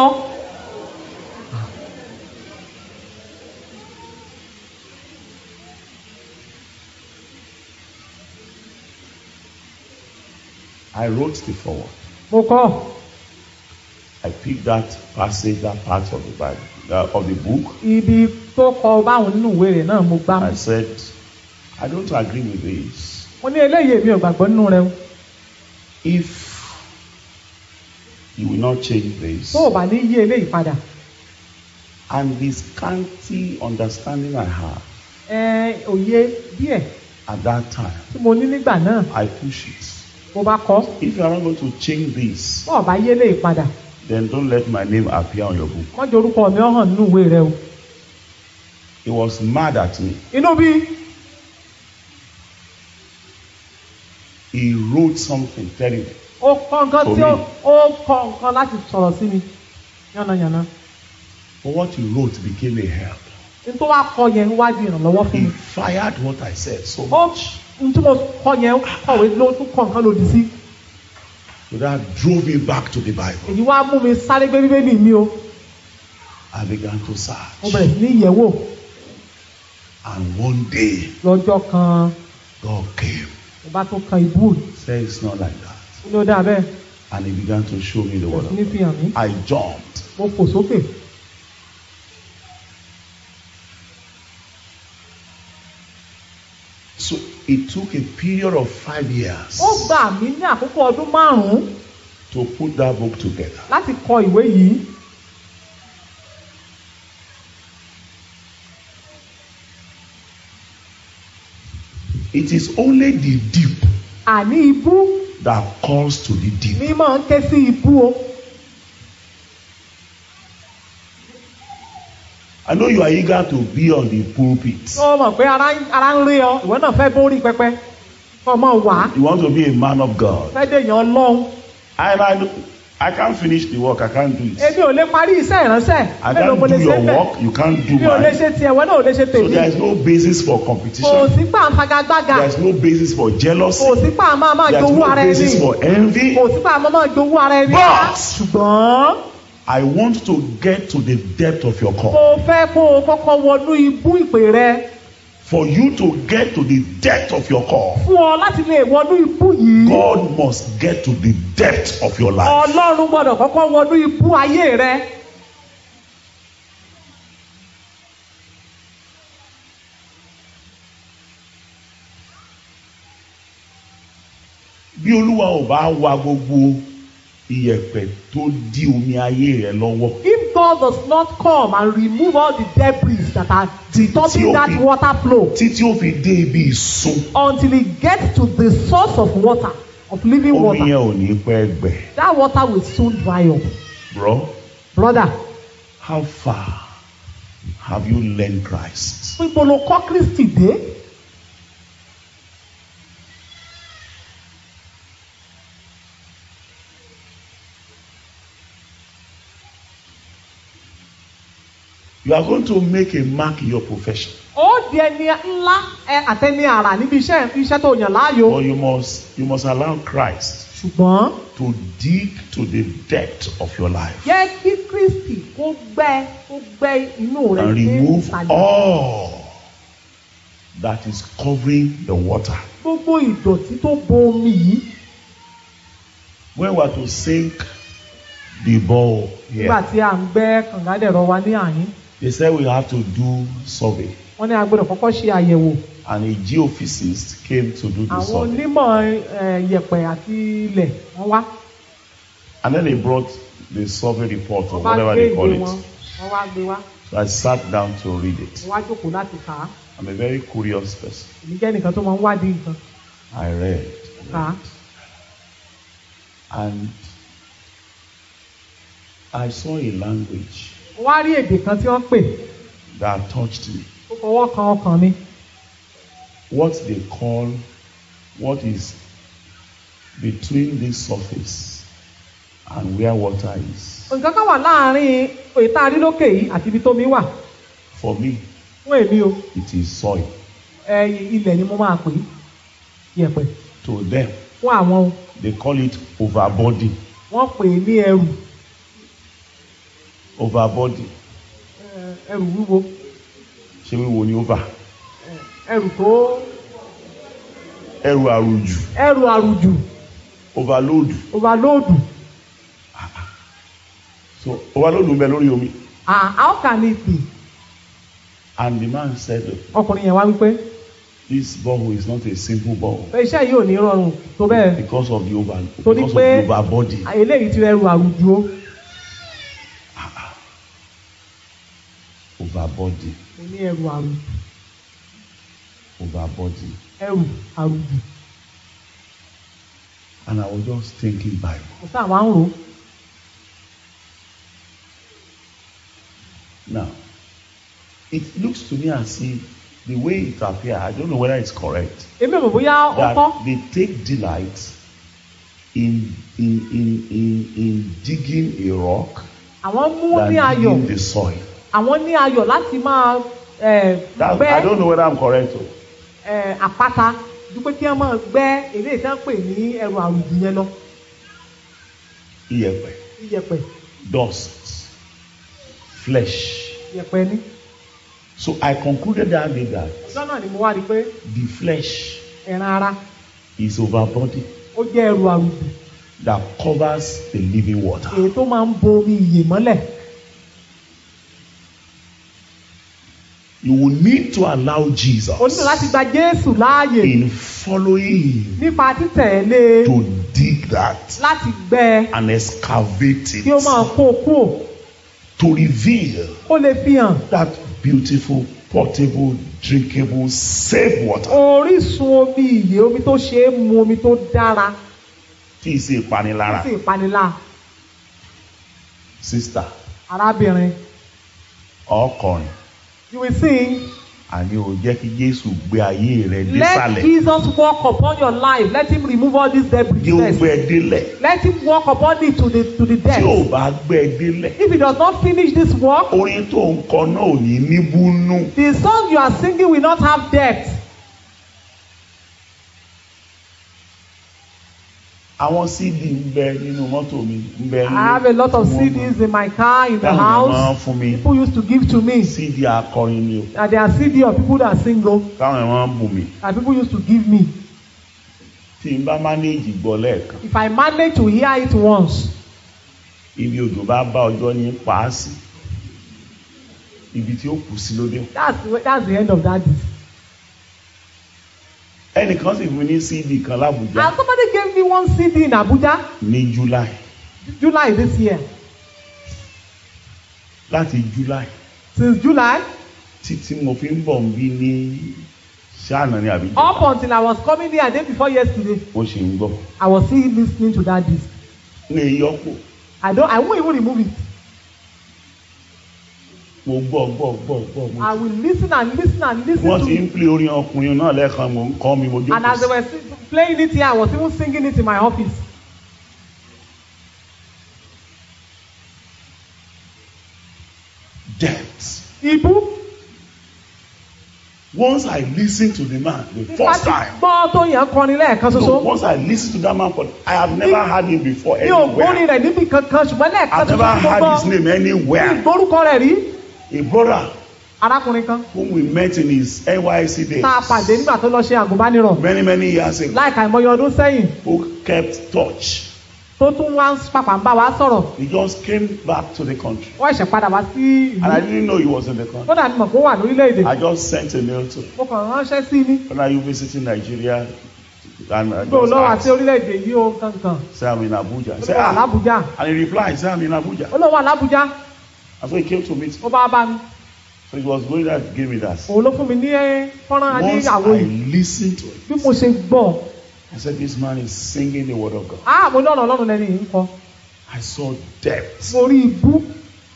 C: I wrote the forward.
D: mo kọ́
C: I picked that passage, that part of the Bible, uh, of the book.
D: ibi tó kọ báwọn nínú ìwé rẹ̀ náà mo gbá mú
C: I said, I don't agree with this.
D: mo ní eléyìí èmi ò gbàgbọ́ nínú rẹ o
C: If you will not change this,
D: tó o bá ní yí eléyìí padà
C: and the scanty understanding I had
D: ẹ òye díẹ̀
C: at that time,
D: tí mo ní nígbà náà
C: I push it.
D: mo bá kọ́
C: If you are not going to change this,
D: tó o bá yí eléyìí padà
C: then don't let my name appear on your book.
D: wọ́n jẹ́ orúkọ mi ó hàn nínú ìwé rẹ o
C: He was mad at me.
D: inú bí
C: He wrote something telling me,
D: ó kọ nǹkan tí ó
C: Omi.
D: ó kọ nǹkan láti sọ̀rọ̀ sí mi yánnayànna
C: but what he wrote became a help.
D: n tó wá kọ yẹn wá di ìrànlọ́wọ́ fún
C: He
D: mi
C: fired what I said so
D: ó
C: much.
D: n tí mo kọ yẹn kọ̀wé ló tún kọ nǹkan lòdì sí
C: So that drove me back to the Bible.
D: èyí wá mú mi sáré gbé bíbélì mi o
C: I began to
D: mo
C: search.
D: bẹ̀rẹ̀ sí ní ìyẹ̀wò
C: And one day,
D: lọ́jọ́ kan
C: God came.
D: mo bá tún kan ìbú
C: Said it's not like that.
D: ó ní ó dáa bẹ́ẹ̀
C: And he began to show me the word
D: bẹ̀rẹ̀ sí
C: of
D: ní fi
C: God.
D: hàn mí
C: I jumped.
D: mo fò sókè
C: So it took a period of five years
D: ó gbà mí ní àkókò ọdún márùn-ún
C: to put that book together.
D: láti kọ ìwé yìí
C: It is only the deep
D: àní ibú
C: that calls to the deep.
D: ní máa ń ké sí ibú o
C: I know you are eager to be on the pulpit.
D: ó mọ̀ pé ara ń- ara ń rí ọ ìwọ náà fẹ́ bórí pẹpẹ kọ́ mọ̀ wá
C: You want to be a man of God.
D: fẹ́ dèèyàn ọlọ́run
C: And I, do- I can't finish the work. I can't do it.
D: èmi ò lè parí iṣẹ́ ìránṣẹ́
C: I
D: mélòó mo
C: can't
D: lè
C: do
D: ṣe
C: your
D: bẹ́ẹ̀
C: work. You can't do
D: mi ò lè
C: mine.
D: ṣe tiẹ̀ ìwọ náà ò lè ṣe
C: So
D: tèmi
C: there is no basis for
D: kò
C: competition.
D: sí pa àfagagbága
C: There is no basis for jealousy.
D: kò sí pa máa máa
C: There is
D: jowú
C: no
D: ara ẹni
C: basis for envy.
D: kò sí pa máa máa jowú ara ẹni
C: But-
D: ṣùgbọ́n
C: I want to get to the depth of your call.
D: mo fẹ́ kó o kọ́kọ́ wọnú ibú ìpè rẹ
C: For you to get to the depth of your call,
D: fún ọ láti lè wọnú ibú yìí
C: God must get to the depth of your life.
D: ọlọ́run gbọ́dọ̀ kọ́kọ́ wọnú ibú ayé rẹ
C: Bí Olúwa ò bá wa gbogbo iyẹ̀pẹ̀ tó dí omi ayé rẹ lọ́wọ́.
D: if God does not come and remove all the debris that are
C: Tí- tí
D: stopping
C: ó
D: that
C: fi-
D: water flow
C: Títí ó fi dé ibi ìsun.
D: until it gets to the source of water of living
C: Omi
D: water
C: yẹn ò ní pẹ́ gbẹ.
D: that water will soon dry up
C: Bro,
D: brother
C: how far have you learned Christ?
D: níbo ló kọ́ Kristi dé
C: You are going to make a mark in your profession.
D: ó di ẹni ńlá ẹ àtẹni àrà níbi iṣẹ́ iṣẹ́ tó yàn láàyò
C: But you must you must allow Christ
D: ṣùgbọ́n
C: to dig to the depth of your life
D: jẹ́ kí Kristi kó gbẹ́ kó gbẹ́ inú rẹ̀
C: and
D: dé
C: remove
D: ìsàlẹ̀.
C: all that is covering the water.
D: gbogbo ìdọ̀tí tó bo omi yìí
C: When we are to sink the ball
D: nígbà
C: here,
D: tí à ń gbẹ́ kàngádẹ̀rọ wa ní àyín
C: they said we have to do survey.
D: wọ́n ní a gbọ́dọ̀ kọ́kọ́ ṣe àyẹ̀wò
C: And a geophysicist came to do the
D: àwọn
C: survey.
D: onímọ̀ eh, yẹ̀pẹ̀ àti ilẹ̀ wọ́n wá
C: And then they brought the survey report or
D: wọ́n bá
C: whatever
D: gbé
C: they
D: ìwé
C: call
D: wọn
C: it.
D: wọ́n wá gbé wá
C: So I sat down to read it.
D: wọ́n wá jókòó láti kà á
C: I'm a very curious person.
D: èmi jẹ́ nìkan tó máa ń wádìí nǹkan
C: I read.
D: kà á
C: And I saw a language
D: mo wá rí èdè kan tí wọ́n pè
C: that touched me.
D: ó fọwọ́ kan ọkàn mi
C: What they call what is between this surface and where water is.
D: nǹkan kan wà láàárín ètò àrílókè yìí àti ibi tómi wà
C: For me,
D: fún èmi o
C: it is soil.
D: ẹ ilẹ̀ ni mo máa pè é yẹ̀pẹ̀
C: To them,
D: fún àwọn o
C: they call it overbody.
D: wọ́n pè é ní ẹrù
C: Overbody.
D: ẹ, ẹrù wíwo
C: Ṣé wíwo ni over?
D: ẹrù tó
C: Ẹrù àrùjù.
D: ẹrù àrùjù
C: Overload.
D: overload
C: So overload ń bẹ lórí omi.
D: ah how can it be
C: And the man said,
D: ọkùnrin yẹn wá wípé
C: this borehole is not a simple borehole
D: pé iṣẹ́ yìí ò ní rọrùn tó bẹ́ẹ̀
C: because of the over
D: Torí
C: because of
D: pé-
C: the overbody.
D: eléyìí ti ẹrù àrùjù o
C: Overbody.
D: mo ní ẹrù àrùjù
C: Overbody.
D: ẹrù àrùjù
C: And I was just thinking Bible.
D: kò sáà wá ń rò ó
C: Now, it looks to me as if the way it appears, I don't know whether it's correct,
D: èmi ò mọ̀ bóyá ó
C: that
D: kọ́
C: they take delight in in in in, in digging a rock
D: àwọn mú
C: than
D: ní ayọ̀
C: digging the soil.
D: àwọn ní ayọ̀ láti máa ẹ,
C: That,
D: gbẹ́
C: I don't know whether I'm correct. o.
D: ẹ, àpáta dúpẹ́ kí wọ́n máa gbẹ́ eléyìí tí wọ́n pè ní ẹrù àrùjù yẹn lọ
C: Iyẹ̀pẹ̀,
D: iyẹ̀pẹ̀
C: dust, flesh.
D: iyẹ̀pẹ̀ ní.
C: So I concluded that day that
D: ọjọ́ náà ni mo wá rí i pé
C: the flesh
D: ẹran ara
C: is overbody
D: ó jẹ́ ẹrù àrùjù
C: that covers the living water.
D: èyí tó máa ń bo omi ìyè mọ́lẹ̀
C: You will need to allow Jesus
D: o nílò láti gba Jésù láàyè
C: in following him
D: nípa títẹ̀lé
C: to dig that
D: láti gbẹ́ ẹ
C: and excavate
D: kí ó máa
C: it
D: kó o kúrò
C: to reveal
D: ó lè fi hàn
C: that beautiful, portable, drinkable, safe water.
D: orísun omi ìyè omi tó ṣe é mu omi tó dára
C: Tí ì ṣe ìpanilára.
D: sí ìpanilá
C: Sister,
D: arábìnrin
C: ọkùnrin,
D: you will sing
C: àní ò jẹ́ kí Jésù gbé ayé rẹ̀
D: let
C: désàlẹ̀.
D: Jesus walk upon your life let him remove all these debris
C: Kí ó
D: first
C: gbé ẹ délẹ̀.
D: let him walk upon it to the to the
C: Tí ò
D: death
C: bá gbé ẹ délẹ̀.
D: if he does not finish this work
C: Orin tó ń kọ náà ò ní níbúnú.
D: the song you are singing will not have depth
C: Àwọn CD ń bẹ nínú mọ́tò mi. Ń bẹ
D: I have a lot of CDs in my car in the
C: Táwọn èèyàn máa ń
D: house
C: fún mi.
D: people used to give to me
C: CD akọrin ni o.
D: and there are CD of people that sing o
C: Táwọn èèyàn máa ń bù mí.
D: and people used to give me
C: Tí n bá mánéèjì gbọ́ lẹ́ẹ̀kan.
D: if I manage to hear it once
C: Ibi òjò bá bá ọjọ́ ní paásì. Ibi tí ó kù sí lóde.
D: that's the- that's the end of that disc
C: Ẹnìkan sì fún mi ní CD kan lábùjá
D: and somebody gave me one CD in Abuja
C: ní July.
D: July this year
C: Láti July
D: since July
C: títí mo fi ń bọ̀ ń bí ní ṣáànà ní àbíjá.
D: up until I was coming here day before yesterday
C: Mo ṣì ń gbọ́.
D: I was still listening to that disc
C: Ní ìyọ́pọ̀.
D: I don't I won't even remove it
C: Mo gbọ́ gbọ́ gbọ́ gbọ́. mo-
D: I will listen and listen and listen
C: Wọ́n
D: to
C: ti
D: it
C: ń pè orin ọkùnrin náà lẹ́ẹ̀kan mo ń kọ́ mi mo
D: and as they
C: jókòó.
D: were si- playing it here I was even singing it in my office
C: Depth.
D: ibu
C: Once I listened to the man the
D: nípa
C: first
D: ti
C: time.
D: gbọ́ tó yẹn kọrin lẹ́ẹ̀kan
C: No,
D: ṣoṣo
C: once I listened to that man, for, I have never heard him before
D: mi ò gbórin
C: anywhere.
D: rẹ̀ níbi kankan ṣùgbọ́n lẹ́ẹ̀kan
C: I've
D: ṣoṣo
C: never
D: tí mo
C: heard his
D: gbọ́
C: name
D: mi
C: anywhere.
D: ìgbórúkọ rẹ̀ rí
C: A brother
D: arákùnrin kan
C: whom we met in his NYC days
D: tá a pàdé nígbà tó lọ ṣe àgùnbánirọ̀
C: many many years ago
D: láìka ìmọye ọdún sẹ́yìn
C: who kept touch.
D: tó tún wá ń pàpà ń bá wa sọ̀rọ̀
C: He just came back to the country.
D: wọ́n ẹ̀ṣẹ̀ padà wá sí
C: And I
D: ìlú
C: didn't know he was in the country.
D: kódà ni mọ̀ pé ó wà lórílẹ̀‐èdè
C: I just sent a mail to him.
D: mo kàn ránṣẹ́ sí ní
C: When are you visiting Nigeria? And I
D: pé ò
C: just
D: lọ́wọ́ àti
C: asked,
D: orílẹ̀‐èdè yìí ó kankan
C: say I'm in Abuja. He
D: ó
C: said,
D: wà
C: ah.
D: lábújá
C: And he replied, say I'm in Abuja.
D: ó lọ́wọ́ wà lábújá
C: And so he came to meet me.
D: ó bá bá mi
C: So he was going there to give me that.
D: òun ló fún mi ní fọ́nrán
C: Once
D: adéyàwó
C: I
D: yìí
C: listened to it,
D: bí mo ṣe gbọ́
C: I said, this man is singing the word of God.
D: ah mo ní ọ̀nà ọlọ́run lẹ́ni yìí ń kọ
C: I saw depth.
D: mo rí ibú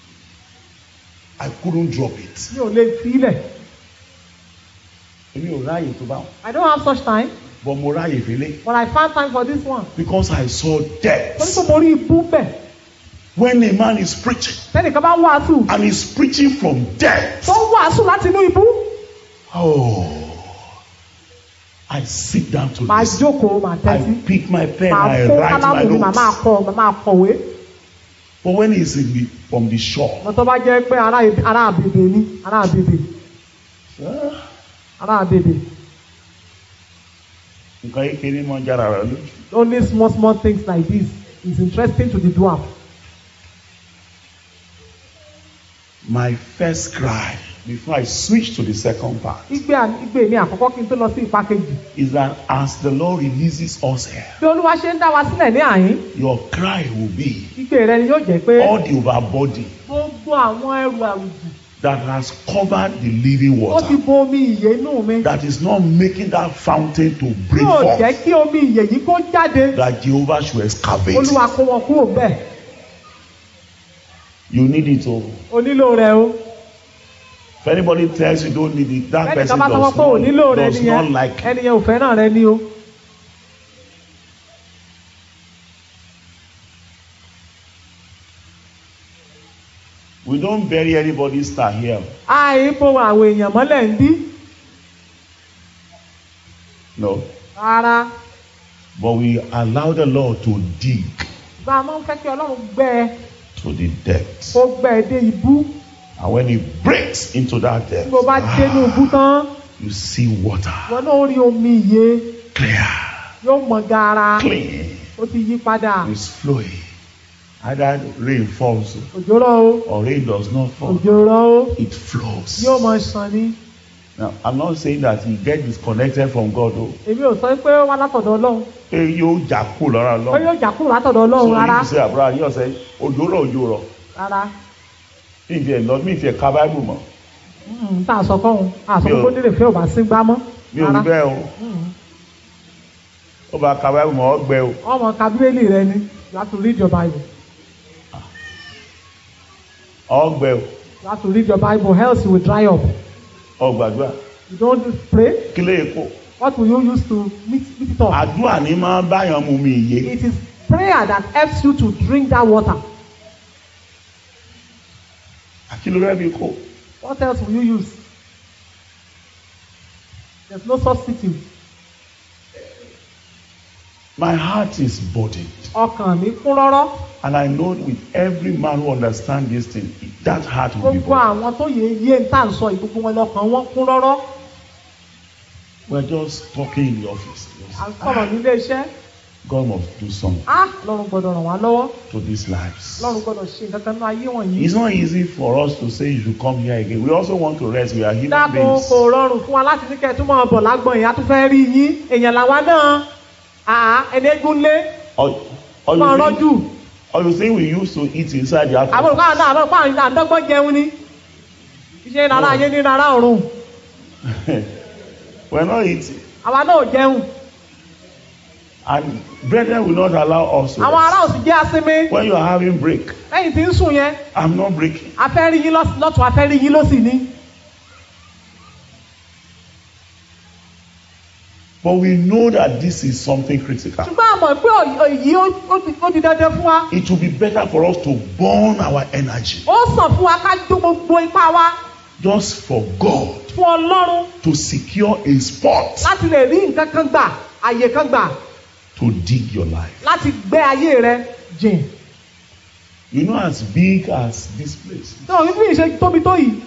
C: I couldn't drop it.
D: mi ò lè filẹ̀
C: Èmi ò ráàyè tó bá wọn.
D: I don't have such time
C: But mo ráàyè fẹ́lẹ́.
D: but I found time for this one
C: Because I saw
D: torí
C: depth.
D: pé mo rí ibú bẹ̀
C: When a man is preaching
D: tẹ́nìkan bá wàásù
C: and he's preaching from depth.
D: tó ń wàásù láti inú ibú
C: Oh. I sit down to
D: màá
C: listen.
D: jókòó màá tẹ́tí
C: I pick my pen,
D: màá
C: I
D: kó
C: write my
D: kálámù mi màá máa
C: notes.
D: kọ màá máa kọ̀wé
C: But when he's in the, from the shore,
D: mo tó bá jẹ́ pé ará ará àbèbè ni ará àbèbè
C: ah,
D: ará àbèbè
C: nǹkan kékeré mọ́ jára rẹ̀ lójú.
D: only small small things like this is interesting to the dwarf
C: My first cry before I switch to the second part
D: igbe à- igbe mi àkọ́kọ́ kí n tó lọ sí ipa kejì
C: is that as the Lord releases us here,
D: bí olúwa ṣe ń dá wa sílẹ̀ ní àyín
C: your cry will be
D: igbe rẹ ni yóò jẹ́ pé
C: all the overbody
D: gbogbo àwọn ẹrù àrùjù
C: that has covered the living
D: ó ti
C: water,
D: bo omi ìyè inú mi
C: that is not making that fountain to break
D: yóò jẹ́
C: forth,
D: kí omi ìyè yìí kó jáde
C: that Jehovah should excavate.
D: olúwa kó wọn kúrò bẹ́ẹ̀
C: You need it all.
D: o nílò rẹ o
C: If anybody tells you don't need it, that
D: ẹnì
C: person
D: kan bá sọ
C: does
D: pé o nílò
C: not,
D: rẹ
C: does
D: nìyẹn
C: not like it.
D: ẹnìyẹn ò fẹ́ràn rẹ ni o
C: We don't bury anybody's star here.
D: àìbò àwọn èèyàn mọ́lẹ̀ ń bí
C: No.
D: rárá
C: But we allow the Lord to dig
D: gba máa ń fẹ́ kí ọlọ́run gbẹ ẹ
C: to the depths.
D: kó gbẹ ẹ dé ibú
C: And when He breaks into that
D: tí
C: depth,
D: mo bá dénú ibú tán
C: you see water
D: wọn náà rí omi ìyè
C: clear,
D: yóò mọ gaara
C: clean,
D: ó ti yí padà
C: it's flowing. Either rain falls
D: òjò rọ̀ o
C: or rain does not fall,
D: òjò rọ̀ o
C: it flows.
D: yóò mọ ṣàn ni
C: Now, I'm not saying that you get disconnected from God. Oh,
D: èmi ò sọ pé ó wá látọ̀dọ̀ ọlọ́run
C: hey, you jackal or
D: ó
C: Lord.
D: yóò jà kúrò látọ̀dọ̀
C: So
D: ọlọ́run rárá
C: if you say, Abraham, you say, Ojoro, Ojoro.
D: rárá
C: Mi ìfẹ́ lọ, mi ìfẹ́ ka Bible mọ̀.
D: Mm, tá a sọ kọ́hún a sọ
C: Mi ò-
D: pé nílé fẹ́ ò bá sí gbá mọ́
C: Mi ò rí bẹ́ẹ̀ o. Ó bá ka Bible mọ̀, ọ́ gbẹ o.
D: ọmọ ka bíbélì rẹ ni you have to read your bible
C: Ọ́ gbẹ o.
D: you have to read your bible else you will dry up
C: Ọ́ gbàdúrà.
D: you don't pray
C: Kí lè kó?
D: what will you use to meet meet it up
C: Àdúrà ni máa ń báyàn mu mi ìyé.
D: it is prayer that helps you to drink that water
C: Kí ló rẹ́ bí kó?
D: what else will you use there is no substitute
C: My heart is burdened.
D: ọkàn mi kún rọ́rọ́
C: And I know with every man who understands this thing, that heart will be
D: gbogbo
C: burdened.
D: àwọn tó yẹ yé ń tà ń sọ yìí gbogbo wọn lọkàn wọn kún rọ́rọ́
C: We're just talking in the office.
D: à ń sọ̀rọ̀ nílé iṣẹ́
C: God must do something
D: ah lọ́run gbọ́dọ̀ ràn wá lọ́wọ́
C: to these lives.
D: lọ́run gbọ́dọ̀ ṣe nǹkan kan ní ayé wọ̀nyí.
C: It's not easy for us to say you should come here again. We also want to rest. We are human
D: dákun
C: beings.
D: kò rọrùn fún wa láti ní kẹ́ ẹ tún máa bọ̀ lágbọ̀n yìí a tún fẹ́ rí yín èèyàn làwa náà àá ẹni eégún lé
C: Or, or,
D: máa
C: you
D: rọ́jú
C: think, or you think we used to eat inside the
D: àwọn
C: house?
D: olùkọ́ àwọn náà àwọn olùkọ́ àwọn àdọ́gbọ́n jẹun ni iṣẹ́ rárá ayé ní rárá ọ̀run
C: We're not eating.
D: àwa náà ò jẹun
C: And brethren will not allow us to
D: àwọn ará
C: rest.
D: òsì jẹ́ asinmi
C: When you are having break,
D: lẹ́yìn tí ń sùn yẹn
C: I'm not breaking.
D: a fẹ́ rí yín lọ́s- lọ́tún a fẹ́ rí yín lọ́sì ni
C: But we know that this is something critical.
D: ṣùgbọ́n àmọ̀ pé èyí ó ti- ó di dandan fún wa
C: It will be better for us to burn our energy
D: ó sàn fún wa ká jó gbogbo ipá wa
C: just for God
D: fún ọlọ́run
C: to secure a spot
D: láti lè rí nǹkan kan gbà àyè kan gbà
C: to dig your life.
D: láti gbé ayé rẹ jìn.
C: You know, as big as this place,
D: náà wípé ìṣe tóbi tó yìí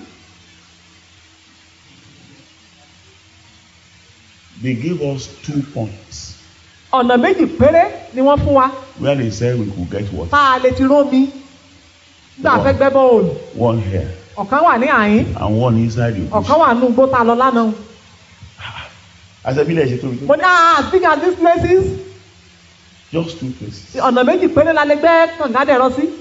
C: they gave us two points
D: ọ̀nà méjì péré ni wọ́n fún wa
C: where they said we could get water.
D: tá a lè ti rómi gbà fẹ́ gbẹ́ bọ́ọ̀lù
C: One here
D: ọ̀kan wà ní àyín
C: and one inside the bush.
D: ọ̀kan wà ní ugbó tá a lọ lánàá
C: As a village, it
D: mo ní ah as big as these places
C: just two places.
D: ọ̀nà méjì péré la lè gbẹ́ kàngádẹ̀rọ sí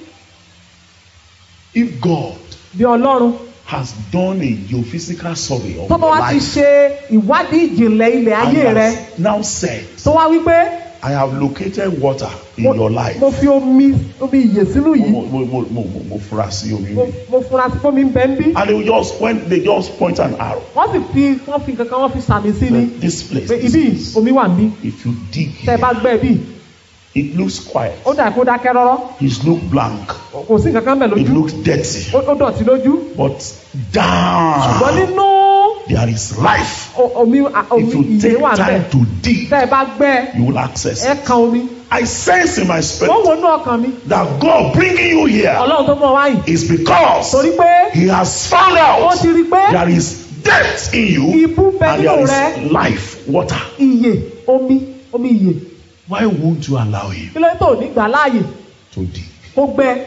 C: If God
D: bí ọlọ́run
C: has done a geophysical survey of
D: tó bá
C: your
D: wá ti
C: life
D: ṣe ìwádìí ìjìnlẹ̀ ilẹ̀
C: and
D: ayé rẹ
C: has now said
D: tó wá wípé
C: I have located water in
D: mo-
C: your life.
D: mo fi omi omi ìyè sínú yìí
C: Mo mo mo mo mo mo fura sí omi
D: mo
C: mi.
D: mo fura sí fómi ń bẹ ń bí
C: And they will just when they just point an arrow.
D: wọ́n sì fi wọ́n fi kankan wọ́n fi sàmì sí ni
C: This place.
D: pé
C: This
D: ibi
C: place.
D: omi wà ń bí
C: If you dig
D: tẹ́ ẹ bá
C: here,
D: gbẹ́ bí
C: it looks quiet.
D: ó dà kó dákẹ́ rọ́rọ́
C: It looks blank.
D: kò sí kankan bẹ̀
C: It
D: lójú
C: looks dirty.
D: ó ó dọ̀tí lójú
C: But
D: ṣùgbọ́n
C: down
D: nínú
C: there is life.
D: o- omi a- omi
C: If you
D: ìyè
C: take
D: wà bẹ́ẹ̀
C: time to dig,
D: tẹ́ ẹ bá gbẹ́
C: you will access
D: ẹ
C: it.
D: kan omi
C: I sense in my
D: wọ́n
C: spirit
D: wo inú ọkàn mi
C: that God bringing you here
D: ọlọ́run tó mọ̀ wáyìn
C: is because
D: torí pé
C: He has found
D: ó
C: out
D: ti rí pé
C: there is depth in you
D: Ibú bẹ
C: and
D: nínú
C: there
D: rẹ.
C: is life, water.
D: ìyè omi omi ìyè
C: Why won't you allow Him
D: kí ló dé tó ní gbà láàyè
C: to dig?
D: kó gbẹ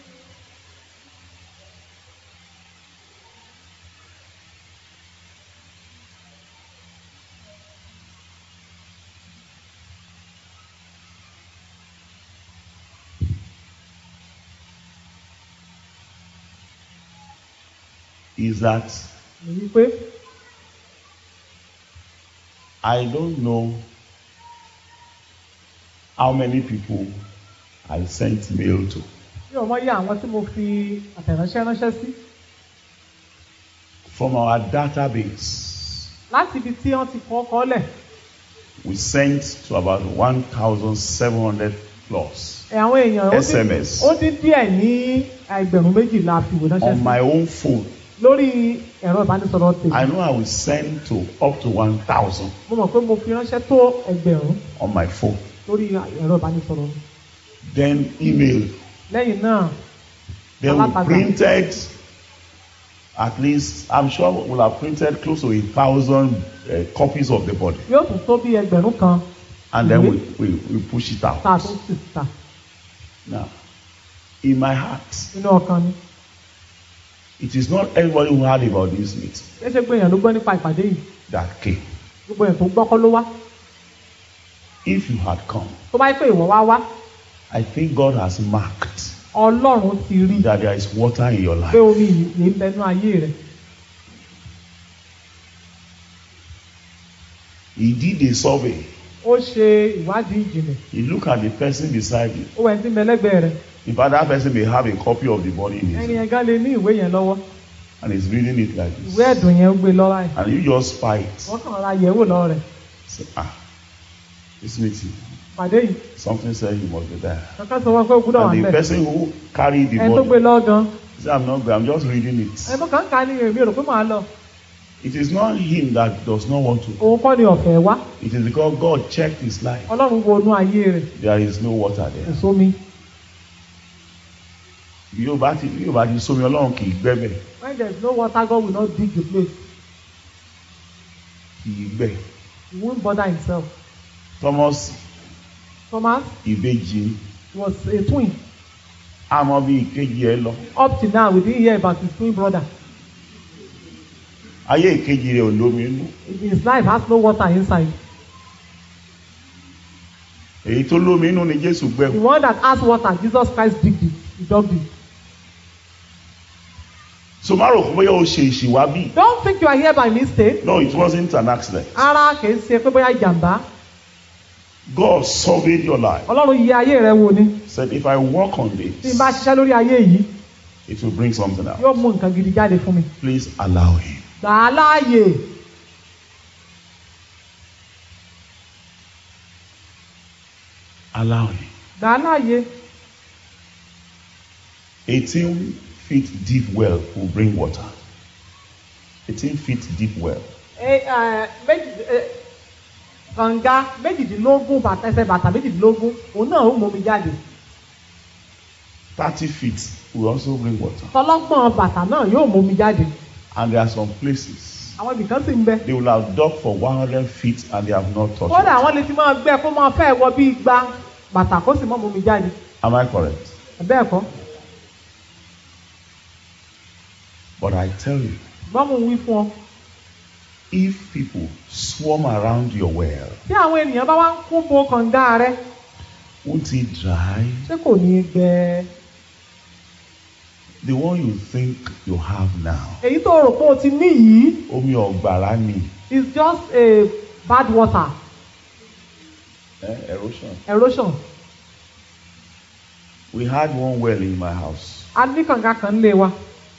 C: Is that
D: èyí pé
C: I don't know how many people I sent mail to.
D: bí ọmọ yẹ àwọn tí mo fi àtẹ̀ránṣẹ́ ránṣẹ́ sí
C: From our database,
D: láti ibi tí wọ́n ti kọ́ kọ́ lẹ̀
C: we sent to about 1,700 plus
D: ẹ̀ àwọn èèyàn ó dín-
C: SMS.
D: ó dín díẹ̀ ní ẹgbẹ̀rún méjìlá fi wò ránṣẹ́
C: on
D: sí
C: my own phone.
D: lórí ẹ̀rọ ìbánisọ̀rọ̀ tèmi
C: I know I will send to up to 1,000
D: mo mọ̀ pé mo fi ránṣẹ́ tó ẹgbẹ̀rún
C: on my phone.
D: lórí ẹ̀rọ ìbánisọ̀rọ̀ mi.
C: Then email.
D: lẹ́yìn náà
C: Then we
D: Alátagbà.
C: printed at least, I'm sure we'll have printed close to a thousand uh, copies of the body.
D: yóò tún tó bí ẹgbẹ̀rún kan
C: And then we, we, we push it
D: tá a
C: out.
D: tún sì ta
C: Now, in my heart,
D: nínú ọkàn ni
C: it is not everybody who heard about this meeting
D: ṣé ṣe gbé èèyàn ló gbọ́ nípa ìpàdé yìí
C: that came.
D: gbogbo èèyàn tó gbọ́ kọ́ ló wá
C: If you had come,
D: tó bá yẹ pé ìwọ wá wá
C: I think God has marked
D: ọlọ́run ti rí
C: that there is water in your
D: pé
C: life.
D: omi yìí yìí ń bẹnu ayé rẹ
C: He did a survey.
D: ó ṣe ìwádìí ìjìnlẹ̀
C: He looked at the person beside you.
D: ó wẹ̀ ní mẹlẹ́gbẹ̀ẹ́ rẹ
C: In fact, that person may have a copy of the body in his
D: ẹni yẹn gan lè ní ìwé yẹn lọ́wọ́
C: and he's reading it like
D: ìwé
C: this.
D: ẹ̀dùn yẹn ó gbé lọ́ra ẹ̀
C: And you just spy it.
D: wọ́n kàn ra yẹ̀wò lọ́wọ́ rẹ̀
C: Say, ah, this meeting,
D: pàdé yìí
C: something said you must be there.
D: kankan sọ wọn pé ó gbúdọ̀ wà
C: And the
D: níbẹ̀
C: person who carried the
D: ẹni tó gbé
C: body
D: lọ́wọ́ gan
C: say, I'm not going, I'm just reading it.
D: ẹni tó kàn ń ka ní èmi rò pé màá lọ
C: It is not him that does not want to.
D: òun kọ́ ni ọ̀fẹ́ wá
C: It is because God checked his life.
D: ọlọ́run wo inú ayé rẹ̀
C: There is no water
D: kò
C: there.
D: sómi
C: Bí yóò bá ti bí yóò bá ti sómi Ọlọ́run kì í gbẹ́bẹ̀.
D: when there is no water God will not dig the place
C: Kì í gbẹ́.
D: he won't bother himself
C: Thomas
D: Thomas
C: ìbejì
D: was a twin
C: àmọ́ bí ìkejì ẹ lọ.
D: up till now we didn't hear about his twin brother
C: Ayé ìkejì rẹ̀ ò lómi inú.
D: his life has no water inside
C: Èyí tó lómi inú ni Jésù
D: the
C: gbẹ́.
D: one that has water Jesus Christ digged it he dug it
C: So má rò pé bóyá o ṣe ìṣìwá bí.
D: don't think you are here by mistake
C: No, it wasn't an accident.
D: ara kìí ṣe pé bóyá ìjàmbá
C: God surveyed your life.
D: ọlọ́run yẹ ayé rẹ wò ni
C: Said if I work on
D: tí n
C: this,
D: bá ṣiṣẹ́ lórí ayé yìí
C: it will bring something out.
D: yóò mú nǹkan gidi jáde fún mi
C: Please allow him.
D: gbà á láàyè
C: Allow him.
D: gbà á láàyè
C: 18 feet deep well will bring water. 18 feet deep well.
D: ẹ ẹ méjì ẹ kànga méjìdínlógún bàtà ẹsẹ̀ bàtà méjìdínlógún òun náà ó mú mi jáde
C: 30 feet will also bring water.
D: tọlọ́gbọ̀n bàtà náà yóò mú mi jáde
C: And there are some places
D: àwọn ibìkan sì ń bẹ
C: they will have dug for 100 feet and they have not touched
D: kódà
C: it.
D: àwọn lè ti máa gbẹ kó máa fẹ́ wọ bí igba bàtà kó sì mọ́ mú mi jáde
C: Am I correct?
D: bẹ́ẹ̀ kọ́
C: But I tell you,
D: ṣùgbọ́n mo wí fún ọ
C: if people swarm around your well,
D: tí àwọn ènìyàn bá wá ń kún bo kànga rẹ
C: won't it dry?
D: ṣé kò ní í gbẹ
C: The one you think you have now,
D: èyí tó rò pé o ti ní yìí
C: omi ọ̀gbàrá ni.
D: is just a bad water
C: Eh, erosion.
D: erosion
C: We had one well in my house.
D: a ní kànga kan lé wa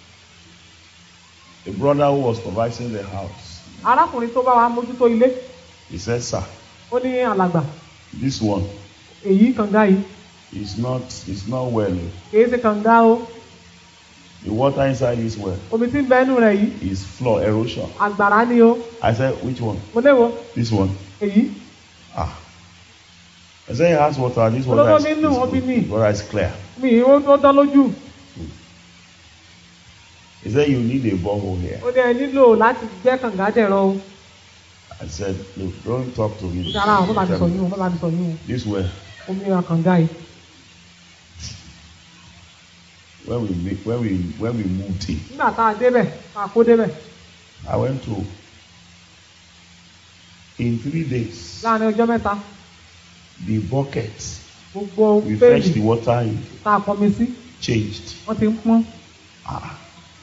C: A brother who was supervising the house,
D: arákùnrin tó bá wa mójútó ilé
C: he said, Sir,
D: ó ní alàgbà
C: this one
D: èyí kànga yìí
C: is not is not well.
D: kìí ṣe kànga o
C: The water inside this well
D: omi tí ń bẹ ẹnu rẹ̀ yìí
C: is floor erosion.
D: àgbàrá ni o
C: I said, which one?
D: mo léwo
C: This one.
D: èyí
C: Ah. I said, he has water. This
D: Olódó
C: water is,
D: nínú
C: is,
D: omi ni.
C: good. water is clear.
D: mi ì ó ó dán lójú
C: He said, you need a borehole here.
D: ó ní ẹ nílò láti gbẹ́ kànga dẹ̀rọ o
C: I said, look, don't talk to me.
D: ó ní ara àwọn bá mi sọ
C: Tell me,
D: yín o bá mi sọ yín
C: This well,
D: o omi ra kànga yìí
C: when we make, when we when we moved in,
D: nígbà tá a débẹ̀ tá a kó débẹ̀
C: I went to in three days
D: láàrin ọjọ́ mẹ́ta
C: the bucket
D: gbogbo
C: we fetched
D: péèlì
C: the water in
D: tá a pọnmi sí
C: changed.
D: wọ́n ti ń pọ́n
C: Ah.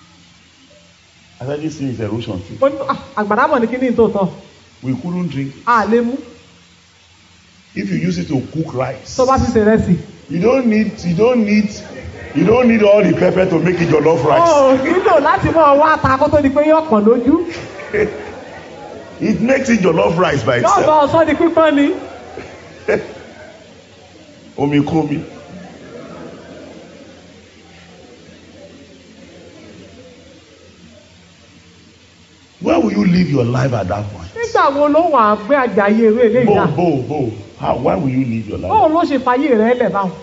C: I said this thing is erosion too.
D: ó ní "Ah, àgbàrá mọ̀ ní kíní tòótọ́
C: We couldn't drink.
D: a lè mú
C: If you use it to cook rice,
D: tó bá ti ṣe rẹ́sì
C: you don't need you don't need you don't need all the pepper to make it jollof
D: ó
C: rice.
D: nílò láti mọ̀ wá ata kó tó di pé yóò pọ̀n lójú
C: It makes it jollof rice by
D: yóò bá
C: itself.
D: ọsán di pípọ́n ni
C: Omi komi. Where will you live your life at that point?
D: nígbà wo ló wà á gbé àjàyè eré ilé
C: Bo,
D: ìyá
C: bo, bo. How, why will you live your life?
D: bóun ló ṣe fàyè rẹ̀ lẹ̀ báwọn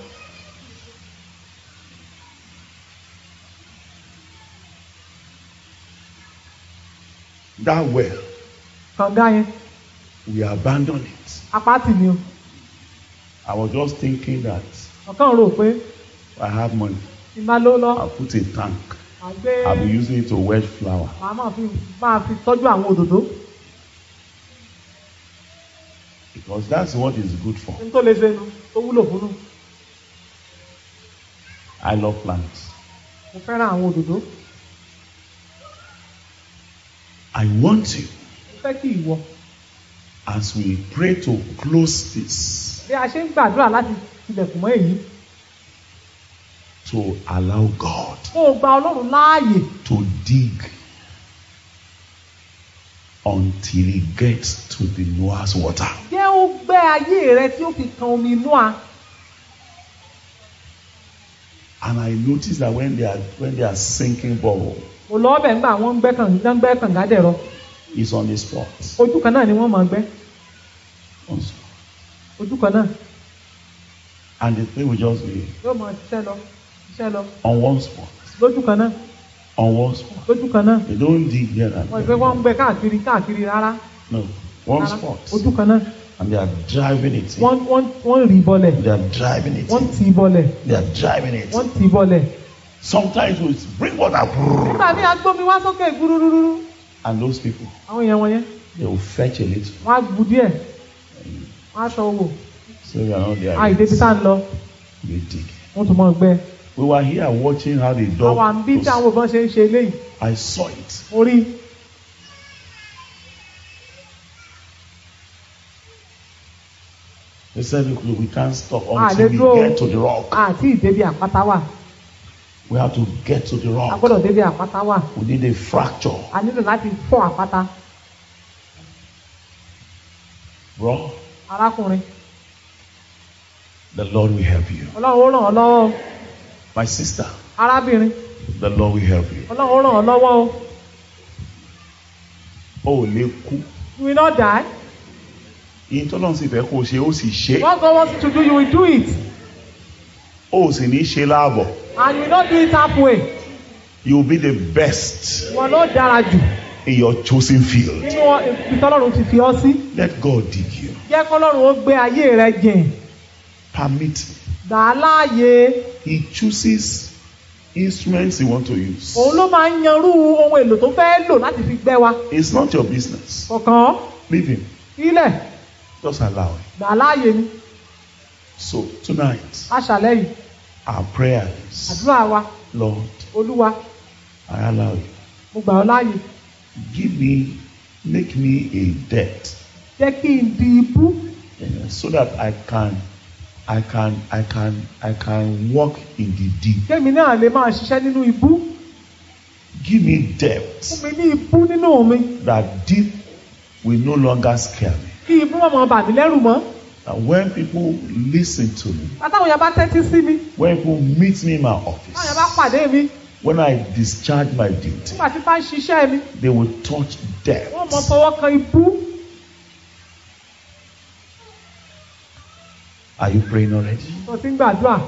C: That well,
D: kànga yẹn
C: we abandoned it.
D: apáàtì ni o
C: I was just thinking that
D: ọ̀kan rò pé
C: I have money.
D: ti máa ló lọ
C: I'll put a tank.
D: à gbé
C: I'll be using it to wedge flour.
D: màá máa fi máa fi tọ́jú àwọn òdòdó
C: Because that's what it's good for.
D: ní tó lè ṣe nu tó wúlò fún nu
C: I love plants.
D: mo fẹ́ràn àwọn òdòdó
C: I want you,
D: mo fẹ́ kí ìwọ
C: as we pray to close this,
D: bí a ṣe ń gbàdúrà láti tilẹ̀kùn mọ́ èyí
C: to allow God
D: kó o gba ọlọ́run láàyè
C: to dig until he gets to the Noah's water.
D: jẹ́ ó gbé ayé rẹ tí ó fi kan omi inú a
C: And I noticed that when they are when they are sinking borehole,
D: mo lọ ọbẹ̀ ńgbà wọ́n ń gbẹ́ kànga ń gbẹ́ kànga dẹ̀rọ
C: it's on the spot.
D: ojú kan náà ni wọ́n máa gbẹ́
C: On spot.
D: ojú kan náà
C: And the thing will just be
D: yóò máa ṣiṣẹ́ lọ ṣiṣẹ́ lọ
C: on one spot.
D: lójú kan náà
C: On one spot.
D: lójú kan náà
C: They don't dig here and
D: wọ́n ìgbẹ́ wọ́n ń
C: there.
D: gbẹ́ káàkiri káàkiri rárá
C: No. One
D: rárá.
C: spot.
D: ojú kan náà
C: And they are driving it in.
D: wọ́n wọ́n wọ́n rì í bọlẹ̀
C: They are driving it
D: wọ́n
C: in.
D: tì í bọlẹ̀
C: They are driving it.
D: wọ́n tì í bọlẹ̀
C: Sometimes we bring water.
D: nígbà míì agbómi wá sókè gbúrúrúrú
C: And those people,
D: àwọn èèyàn wọ̀nyẹn
C: they will fetch a little.
D: wọ́n á bu díẹ̀ wọ́n á sọ owó
C: So we are not there.
D: àìdébi tá à ń lọ
C: They dig.
D: wọ́n tún máa gbẹ́
C: We were here watching how the dog.
D: àwọn àǹbí tí àwọn
C: was-
D: òbọn ṣe ń ṣe eléyìí
C: I saw it.
D: mo rí i.
C: They said, look, look, we can't stop
D: Ah,
C: until
D: they
C: we
D: go-
C: get to the rock.
D: àti ìdébi àpáta wà
C: We have to get to the
D: a
C: rock.
D: gbọ́dọ̀ débi àpáta wà
C: We need a fracture.
D: a nílò láti fọ́ àpáta
C: Bro,
D: arákùnrin
C: the Lord will help you.
D: ọlọ́run ó ràn ọ́ lọ́wọ́ o
C: My sister,
D: arábìnrin
C: the Lord will help you.
D: ọlọ́run ó ràn ọ́ lọ́wọ́ o
C: O ò lè kú.
D: you will not die
C: Ìyẹn tọ́lọ́run sì fẹ́ kó o ṣe, ó sì ṣe.
D: what God wants you to do you will do it
C: O ò sì ní ṣe láàbọ̀.
D: and you will not do it halfway
C: You will be the best
D: wọn ló dára jù
C: in your chosen field.
D: nínú ibi tọ́lọ́run ti fi ọ́ sí
C: Let God dig you.
D: jẹ́ kọ́lọ́run ó gbé ayé rẹ jìn
C: Permit.
D: gbà á láàyè
C: He chooses instruments he want to use.
D: òun ló máa ń yanrú ohun èlò tó fẹ́ lò láti fi gbẹ́ wa
C: It's not your business.
D: kọ̀ọ̀kan
C: Leave him.
D: ilẹ̀
C: Just allow him.
D: gbà á láàyè ni
C: So tonight,
D: aṣàlẹ̀ yìí
C: our prayers,
D: àdúrà wa
C: Lord,
D: olúwa
C: I allow you.
D: mo gbà ọ́ láàyè
C: Give me, make me a debt
D: jẹ́ kí n di ibú
C: eh, so that I can, I can, I can, I can walk in the deep.
D: kémi náà lè máa ṣiṣẹ́ nínú ibú
C: Give me
D: fún
C: depth
D: mi ní ibú nínú mi
C: that deep will no longer scare me.
D: kí ibú má máa bà mí lẹ́rù mọ́
C: And when people listen to me,
D: látàwọn yẹn bá tẹ́tí sí mi
C: when people meet me in my
D: táwọn yẹn
C: office,
D: bá pàdé mi
C: when I discharge my duty,
D: nígbà tí bá ń ṣiṣẹ́ mi
C: they will touch depth.
D: wọ́n mọ fọwọ́ kan ibú
C: Are you praying already?
D: tó ti ń gbàdúrà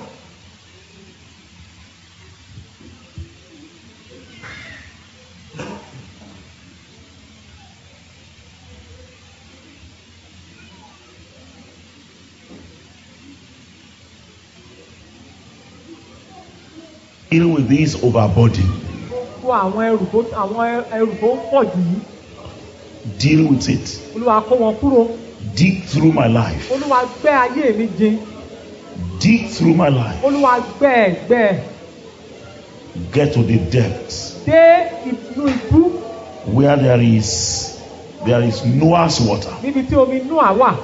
C: Deal with this overburden.
D: kó àwọn ẹrù tó àwọn ẹrù tó pọ̀ jù yìí
C: Deal with it.
D: olúwa kó wọn kúrò
C: Dig through my life.
D: olúwa gbẹ́ ayé mi jìn
C: Dig through my life.
D: olúwa gbẹ́ ẹ̀ gbẹ́ ẹ̀
C: Get to the depths
D: dé inú ibú
C: where there is there is Noah's water.
D: níbi tí omi inú à wà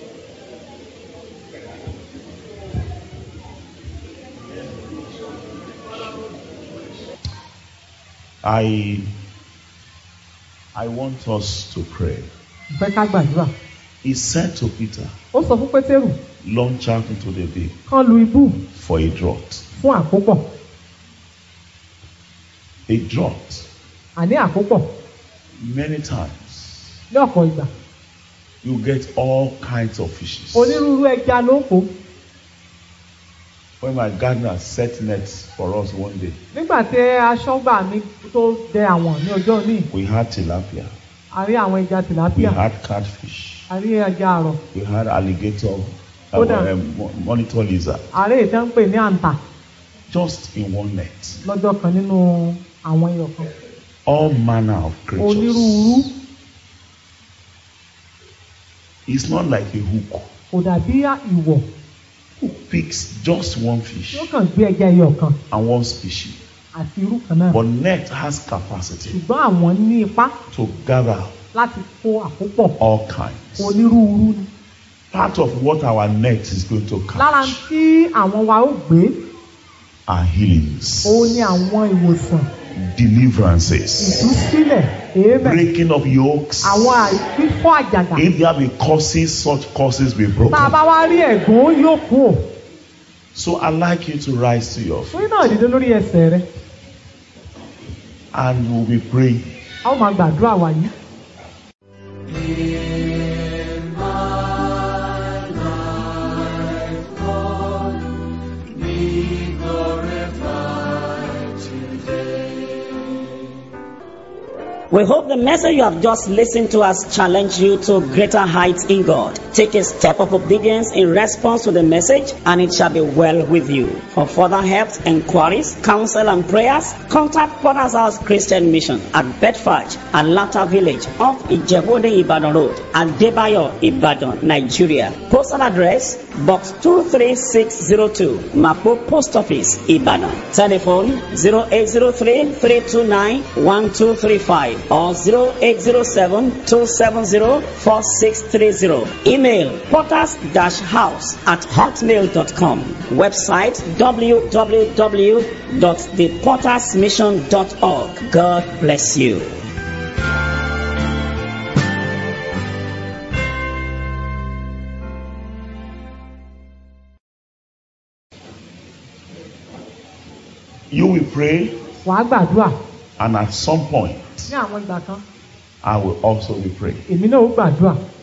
C: I I want us to pray.
D: ìfẹ́ ká gbàdúrà
C: He said to Peter,
D: ó sọ fún pétérù
C: launch out into the deep
D: kán lu ibú
C: for a drought.
D: fún àkópọ̀
C: A drought.
D: àní àkópọ̀
C: Many times
D: ní ọ̀pọ̀ ìgbà
C: you get all kinds of fishes.
D: onírúurú ẹja ló ń kó
C: When my gardener set nets for us one day,
D: nígbà tí aṣọ́gbà mi tó dẹ àwọn ní ọjọ́ ní
C: we had tilapia,
D: a rí àwọn ẹja
C: we
D: tìlápíà
C: had catfish,
D: a rí ẹja àrọ̀
C: we had alligator, uh,
D: Kódà.
C: um, mo- monitor lizard,
D: a rí èyí tí wọ́n ń pè ní àǹtà
C: just in one net.
D: lọ́jọ́ kan nínú àwọn ẹyọ kan
C: All manner of creatures.
D: onírúurú
C: It's not like a hook.
D: kò dàbí ìwọ̀
C: Hook picks just one
D: tí
C: fish
D: ó kàn gbé ẹja ẹyọ kan
C: and one species.
D: àti irú kan náà
C: But net has capacity
D: ṣùgbọ́n àwọn ní ipá
C: to gather
D: láti kó àkópọ̀
C: all kinds.
D: onírúurú ni
C: Part of what our net is going to
D: lára
C: catch
D: tí àwọn wa ó gbé
C: are healings,
D: òun ni àwọn ìwòsàn
C: deliverances,
D: ìtúsílẹ̀ èémẹ̀
C: breaking of yokes.
D: àwọn àìfífọ́ àjàgà
C: If there be causes, such causes be
D: tá a
C: broken.
D: bá wá rí ẹ̀gún yóò kú ò
C: So I'd like you to rise to your feet
D: torí náà dìde lórí ẹsẹ̀ rẹ
C: and we'll be praying.
D: a ó máa gbàdúrà wà yìí.
B: We hope the message you have just listened to has challenged you to greater heights in God. Take a step of obedience in response to the message, and it shall be well with you. For further help, inquiries, counsel, and prayers, contact Potter's House Christian Mission at Bedford and Latter Village off Ijebode Ibadan Road at Debayo, Ibadan, Nigeria. Postal address Box 23602, Mapo Post Office, Ibadan. Telephone 0803 329 1235 or 0807 270 4630. Email potters-house at hotmail.com. Website www.thepottersmission.org. God bless you.
C: You will pray,
D: wàá gbàdúrà
C: and at some point,
D: ní àwọn ìgbà kan
C: I will also be praying.
D: èmi náà ó gbàdúrà